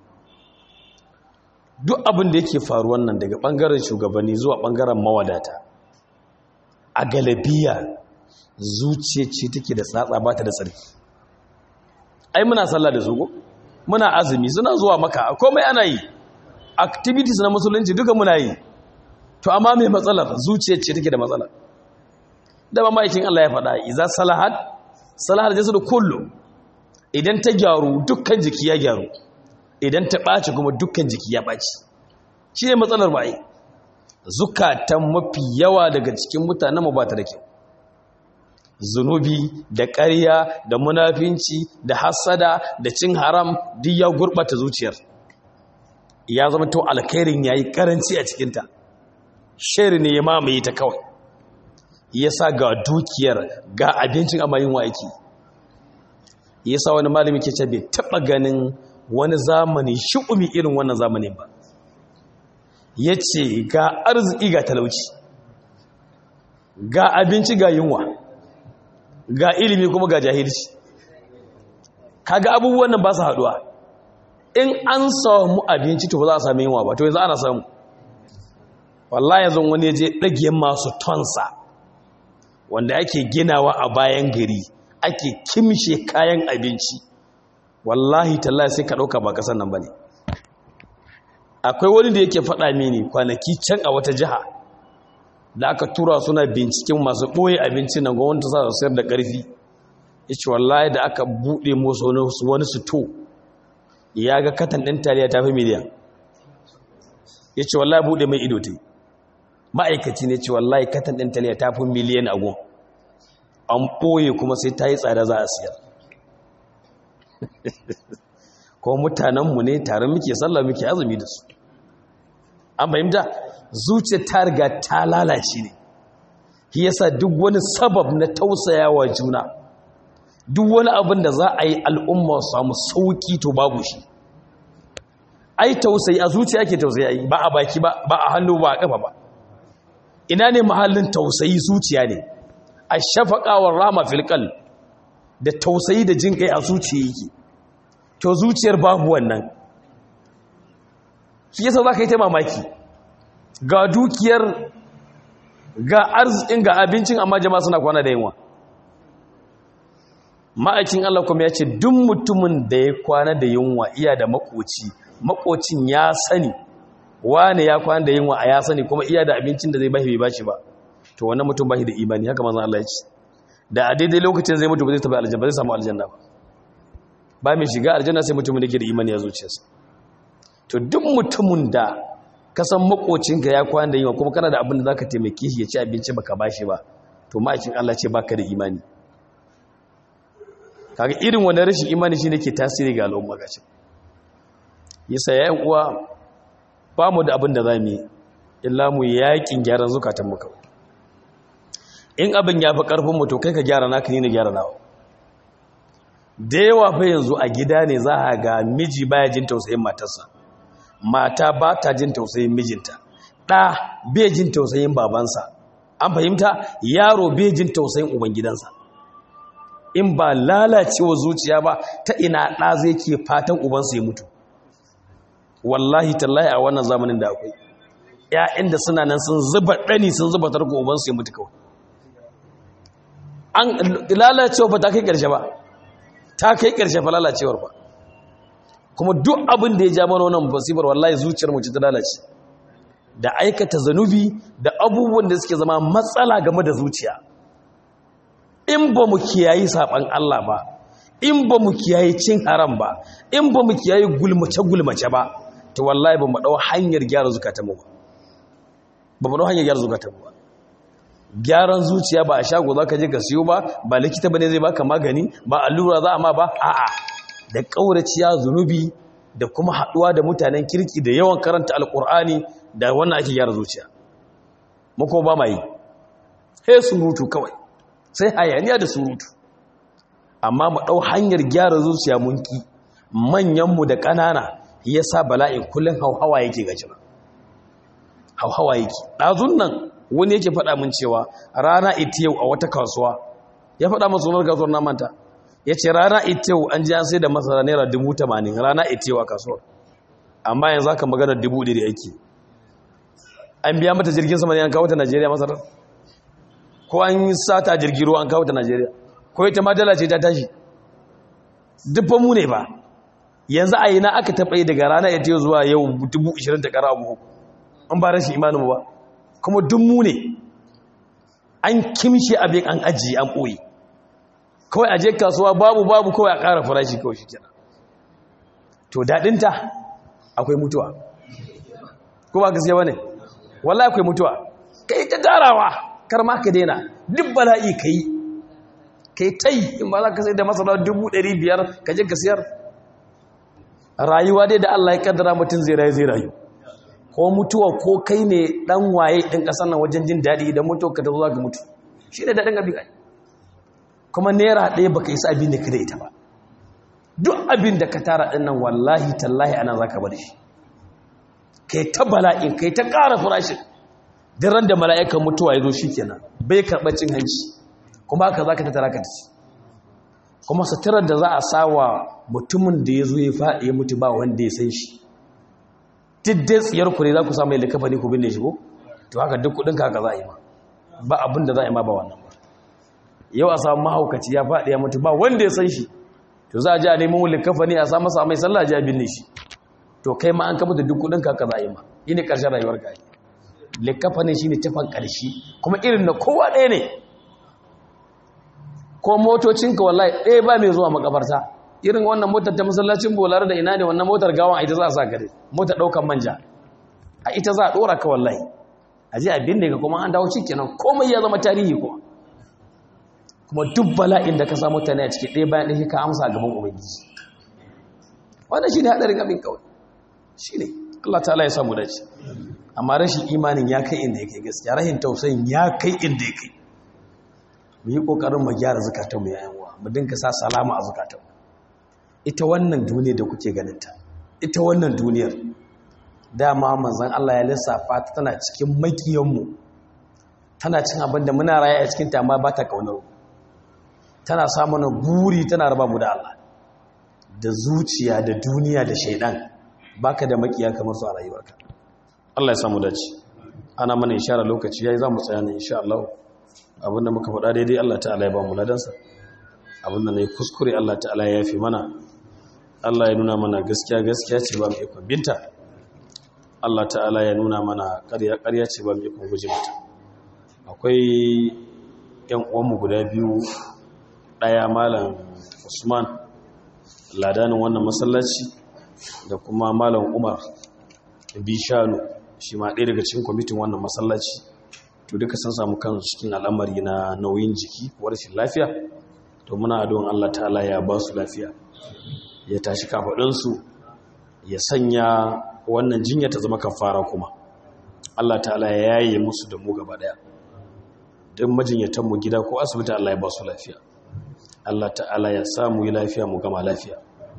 duk abin da yake faruwan nan daga ɓangaren shugabanni zuwa ɓangaren mawadata a galabiya zuciya ce take da tsatsa ba ta da tsarki ai muna sallah da zugo muna azumi suna zuwa maka komai ana yi activities na musulunci duka muna yi to amma mai matsalar zuciya ce take da matsala da ba ma'aikin Allah ya faɗa iza salahat salahat jasadu kullu idan ta gyaru dukkan jiki ya gyaru idan ta ɓaci kuma dukkan jiki ya ɓaci shi ne matsalar baye zukatan mafi yawa daga cikin mutanen mu ba ta da kyau zunubi da ƙarya da munafinci da hasada da cin haram duk ya gurɓata zuciyar ya zama to alkhairin ya yi ƙaranci a cikinta shari ne ya mamaye ta kawai ya sa ga dukiyar ga abincin amma yin wa aiki ya sa wani malami ke ce bai taɓa ganin wani zamani shi'umi irin wannan zamanin ba ya ce ga arziki ga talauci ga abinci ga yunwa ga ilimi kuma ga jahilci kaga abubuwan nan ba su haduwa in an samu abinci to ba za a sami yunwa ba to yanzu ana samu wallahi yanzu wani ya je ɗage masu tonsa wanda ake ginawa a bayan gari ake kimshe kayan abinci wallahi tallahi sai ka ɗauka ba ƙasar nan ba ne akwai wani da yake faɗa mini kwanaki can a wata jiha da aka tura suna binciken masu ɓoye abincin nan gwamnati sa su sayar da ƙarfi ya ce wallahi da aka buɗe musu wani suto ya ga katan ɗin taliya ta fi miliyan ya ce wallahi buɗe mai ido ta ma'aikaci ne ce wallahi katan ɗin taliya ta fi miliyan ago an ɓoye kuma sai ta yi tsada za a siyar kuma mutanenmu ne tare muke sallah muke azumi da su an fahimta zuciya ta riga ta lalace ne shi yasa duk wani sabab na tausayawa juna duk wani abin da za a yi al'umma su samu sauki to babu shi ai tausayi a zuciya ke tausayi ba a baki ba ba a hannu ba a kafa ba ina ne mahallin tausayi zuciya ne a shafaƙawar rama filkal da tausayi da jin kai a zuciya yake to zuciyar babu wannan shi yasa za ka yi ta mamaki ga dukiyar ga arzikin ga abincin amma jama'a suna kwana da yunwa ma'aikin Allah kuma ya ce duk mutumin da ya kwana da yunwa iya da makoci makocin ya sani wane ya kwana da yunwa a ya sani kuma iya da abincin da zai bashi bai bashi ba to wannan mutum bashi da imani haka manzon Allah ya ce da a daidai lokacin zai mutu ba zai tafi aljanna ba zai samu aljanna ba ba mai shiga aljanna sai mutumin da ke da imani ya zuciyarsa to duk mutumin da ka san makocinka ya kwana da yunwa kuma kana da abin da zaka taimake shi ya ci abinci baka bashi ba to ma'aikin Allah ce baka da imani kaga irin wannan rashin imani shine ke tasiri ga al'umma gashi yasa yayin uwa ba mu da abin da zamu yi illa mu yakin gyaran zukatan mu kawai in abin ya fi karfin mu to kai ka gyara naka ni na gyara nawa da yawa fa yanzu a gida ne za a ga miji baya jin tausayin matarsa mata ba ta jin tausayin mijinta ɗa bai jin tausayin babansa an fahimta yaro bai jin tausayin ubangidansa in ba lalacewa zuciya ba ta ina ɗa zai ke fatan ubansa ya mutu wallahi tallahi a wannan zamanin da akwai ‘ya'yan da suna nan sun zuba ɗani sun zuba tarko ubansu ya mutu kawai an lalacewa ba ta kai ƙarshe ba ta kai ƙarshe fa lalacewar ba kuma duk abin da ya ja mana wannan musibar wallahi zuciyar mu ce ta lalace da aikata zanubi da abubuwan da suke zama matsala game da zuciya in ba mu kiyayi saban Allah ba in ba mu kiyayi cin haram ba in ba mu kiyayi gulmace gulmace ba to wallahi ba mu dau hanyar gyara zukatan mu ba ba mu dau hanyar gyara zukatan mu ba gyaran zuciya ba a shago za ka je ka siyo ba ba likita ba ne zai baka magani ba allura za a ma ba a'a da ƙauraciya zunubi da kuma haɗuwa da mutanen kirki da yawan karanta alƙur'ani da wannan ake gyara zuciya mako ba ma yi sai surutu kawai sai hayaniya da surutu amma mu ɗau hanyar gyara zuciya mun ki manyanmu da ƙanana ya sa bala'in kullum hauhawa yake gajira hauhawa yake ɗazun nan wani yake faɗa min cewa rana ita yau a wata kasuwa ya faɗa min sunar kasuwar na manta ya ce rana ita yau an ji an sai da masara naira dubu tamanin rana ita yau a kasuwar amma yanzu aka magana dubu ɗari ake an biya mata jirgin sama ne an kawo ta najeriya masarar ko an yi sata jirgin ruwa an kawo ta najeriya ko ita ma dala ce ta tashi dubban mu ne ba yanzu a yi na aka taɓa yi daga rana ita yau zuwa yau dubu ishirin ta ƙara abu an ba rashin imanin ba kuma duk mu ne an kimshe abin an ajiye an ɓoye kawai aje kasuwa babu babu kawai a ƙara farashi kawai shi kenan to daɗinta akwai mutuwa ko ba gaskiya ba ne wallahi akwai mutuwa ka yi ta tarawa kar ma ka daina duk bala'i ka yi ka yi ta yi in ba za ka sai da masana dubu ɗari biyar ka je ka siyar rayuwa dai da Allah ya kaddara mutum zai rayu zai rayu ko mutuwa ko kai ne dan waye ɗin ƙasar nan wajen jin daɗi idan mutuwa ka ta zo za ka mutu shi ne daɗin abin ai kuma naira ɗaya ba ka isa abin da ka da ita ba duk abin da ka tara ɗin nan wallahi tallahi ana za ka bada shi kai ta bala'in kai ta ƙara farashin ran da mala'ikan mutuwa ya zo shi kenan bai karɓar cin hanci kuma haka za ka ta tara ka ci kuma satirar da za a sa wa mutumin da ya zo ya faɗi ya mutu ba wanda ya san shi diddai tsiyar ku ne za ku samu likafa ne ku binne shi ko to haka duk kudin ka haka za a yi ma ba abin da za a yi ma ba wannan ba yau a samu mahaukaci ya faɗi ya mutu ba wanda ya san shi to za a ji a neman likafa ne a samu sa mai sallah ji a binne shi to kai ma an kama da duk kudin ka haka za a yi ma yi ne ƙarshen rayuwar ka likafa ne shi ne tafan ƙarshe kuma irin na kowa ɗaya ne ko motocinka wallahi ɗaya ba mai zuwa makabarta irin wannan motar ta masallacin bolare da ina ne wannan motar gawan a ita za a sa gare motar ɗaukan manja a ita za a ɗora ka wallahi a ji abin da ka kuma an dawo ciki nan komai ya zama tarihi kuma kuma duk bala'in da ka samu mutane a ciki ɗaya bayan ɗaya ka amsa gaban ubangiji wannan shi ne haɗarin abin kawai shi ne allah ta'ala ya samu dace amma rashin imanin ya kai inda ya kai gaskiya rashin tausayin ya kai inda ya kai mu yi ƙoƙarin mu gyara zukatanmu yayin wa mu dinka sa salama a zukatanmu ita wannan duniyar da kuke ganinta ita wannan duniyar dama manzan Allah ya lissafa ta tana cikin makiyanmu tana cin abin da muna raye a cikinta amma ba ta kaunar tana samun buri tana raba mu da Allah da zuciya da duniya da shaidan baka da makiya kamar su a rayuwarka Allah ya samu dace ana mana ishara lokaci yayi za mu tsaya ne insha Allah abinda muka faɗa daidai Allah ta'ala ya ba mu ladansa abinda ne kuskure Allah ta'ala ya yafi mana Allah ya nuna mana gaskiya gaskiya ce ba mu ikon binta Allah ta'ala ya nuna mana ƙarya ƙarya ce ba mu ikon guje mata akwai ƴan uwanmu guda biyu ɗaya malam Usman ladanin wannan masallaci da kuma malam Umar Bishanu shi ma ɗaya daga cikin kwamitin wannan masallaci to duka sun samu kan cikin al'amari na nauyin jiki ko rashin lafiya to muna adon Allah ta'ala ya ba su lafiya ya tashi kafaɗinsu ya sanya wannan jinya ta zama kafara kuma Allah ta'ala ya yaye musu da mu gaba daya don majinyatan mu gida ko asibiti Allah ya ba su lafiya Allah ta'ala ya sa mu yi lafiya mu gama lafiya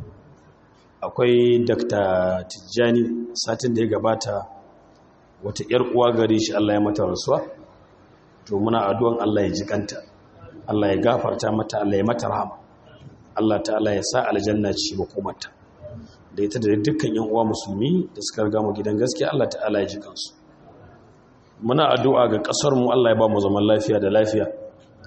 akwai Dr. Tijjani satin da ya gabata wata ‘yar uwa gare shi Allah ya mata rasuwa to muna addu'an Allah ya ji kanta Allah ya gafarta mata Allah ya mata rahama Allah ta'ala ya sa aljanna ci makomarta da ita da dukkan yan uwa musulmi da suka riga mu gidan gaskiya Allah ta'ala ya ji kansu muna addu'a ga kasar mu Allah ya ba mu zaman lafiya da lafiya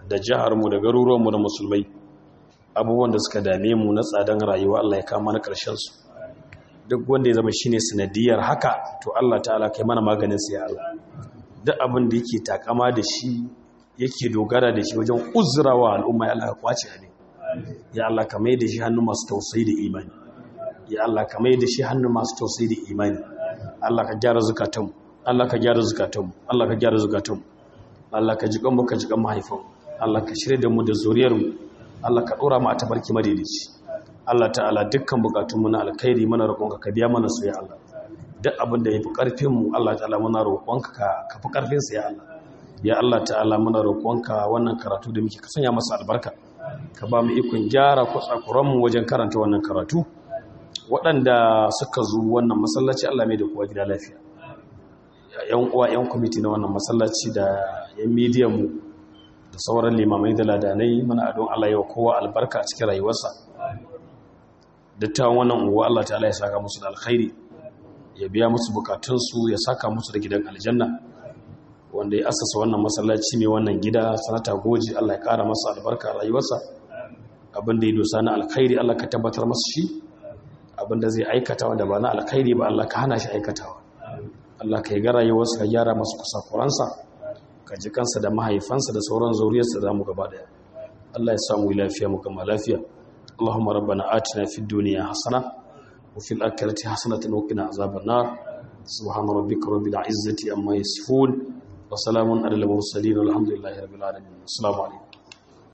da jiharmu da garuruwanmu da musulmai abubuwan da suka dame mu na tsadan rayuwa Allah ya kama na ƙarshen su duk wanda ya zama shine sanadiyar haka to Allah ta'ala kai mana maganin sa ya Allah duk abin da yake takama da shi yake dogara da shi wajen uzurawa al'umma ya Allah ka kwace ne ya Allah ka mai da shi hannu masu tausayi da imani ya Allah ka mai da shi hannu masu tausayi da imani Allah ka gyara zukatanmu Allah ka gyara zukatanmu Allah ka gyara zukatanmu Allah ka ji kanmu ka ji kan mahaifan Allah ka shirye da mu da zuriyarmu Allah ka dora mu a tabarki madaidaici Allah ta'ala dukkan bukatunmu na alkhairi mana roƙonka ka biya mana su ya Allah duk abin da yafi karfin mu Allah ta'ala muna roƙonka ka fi karfin sa ya Allah ya Allah ta'ala muna roƙonka wannan karatu da muke ka sanya masa albarka ka ba mu ikon gyara kwatsakuran mu wajen karanta wannan karatu waɗanda suka zo wannan masallaci Allah mai da kowa gida lafiya yan uwa yan kwamiti na wannan masallaci da yan midiyan mu da sauran limamai da ladanai muna adon Allah yau kowa albarka a cikin rayuwarsa dattawan wannan uwa Allah ta'ala ya saka musu da alkhairi ya biya musu bukatunsu ya saka musu da gidan aljanna wanda ya asasa wannan masallaci mai wannan gida sanata goji Allah ya kara masa albarka a rayuwarsa abin da ya dosa na alkhairi Allah ka tabbatar masa shi abin da zai aikata wanda ba na alkhairi ba Allah ka hana shi aikatawa Allah ka yi ga rayuwarsa ka gyara masa kusakuransa ka ji kansa da mahaifansa da sauran zuriyarsa da mu gaba daya Allah ya samu lafiya mu gama lafiya اللهم ربنا آتنا في الدنيا حسنة وفي الآخرة حسنة وقنا عذاب النار سبحان ربك رب العزة أما يصفون وسلام على المرسلين والحمد لله رب العالمين السلام عليكم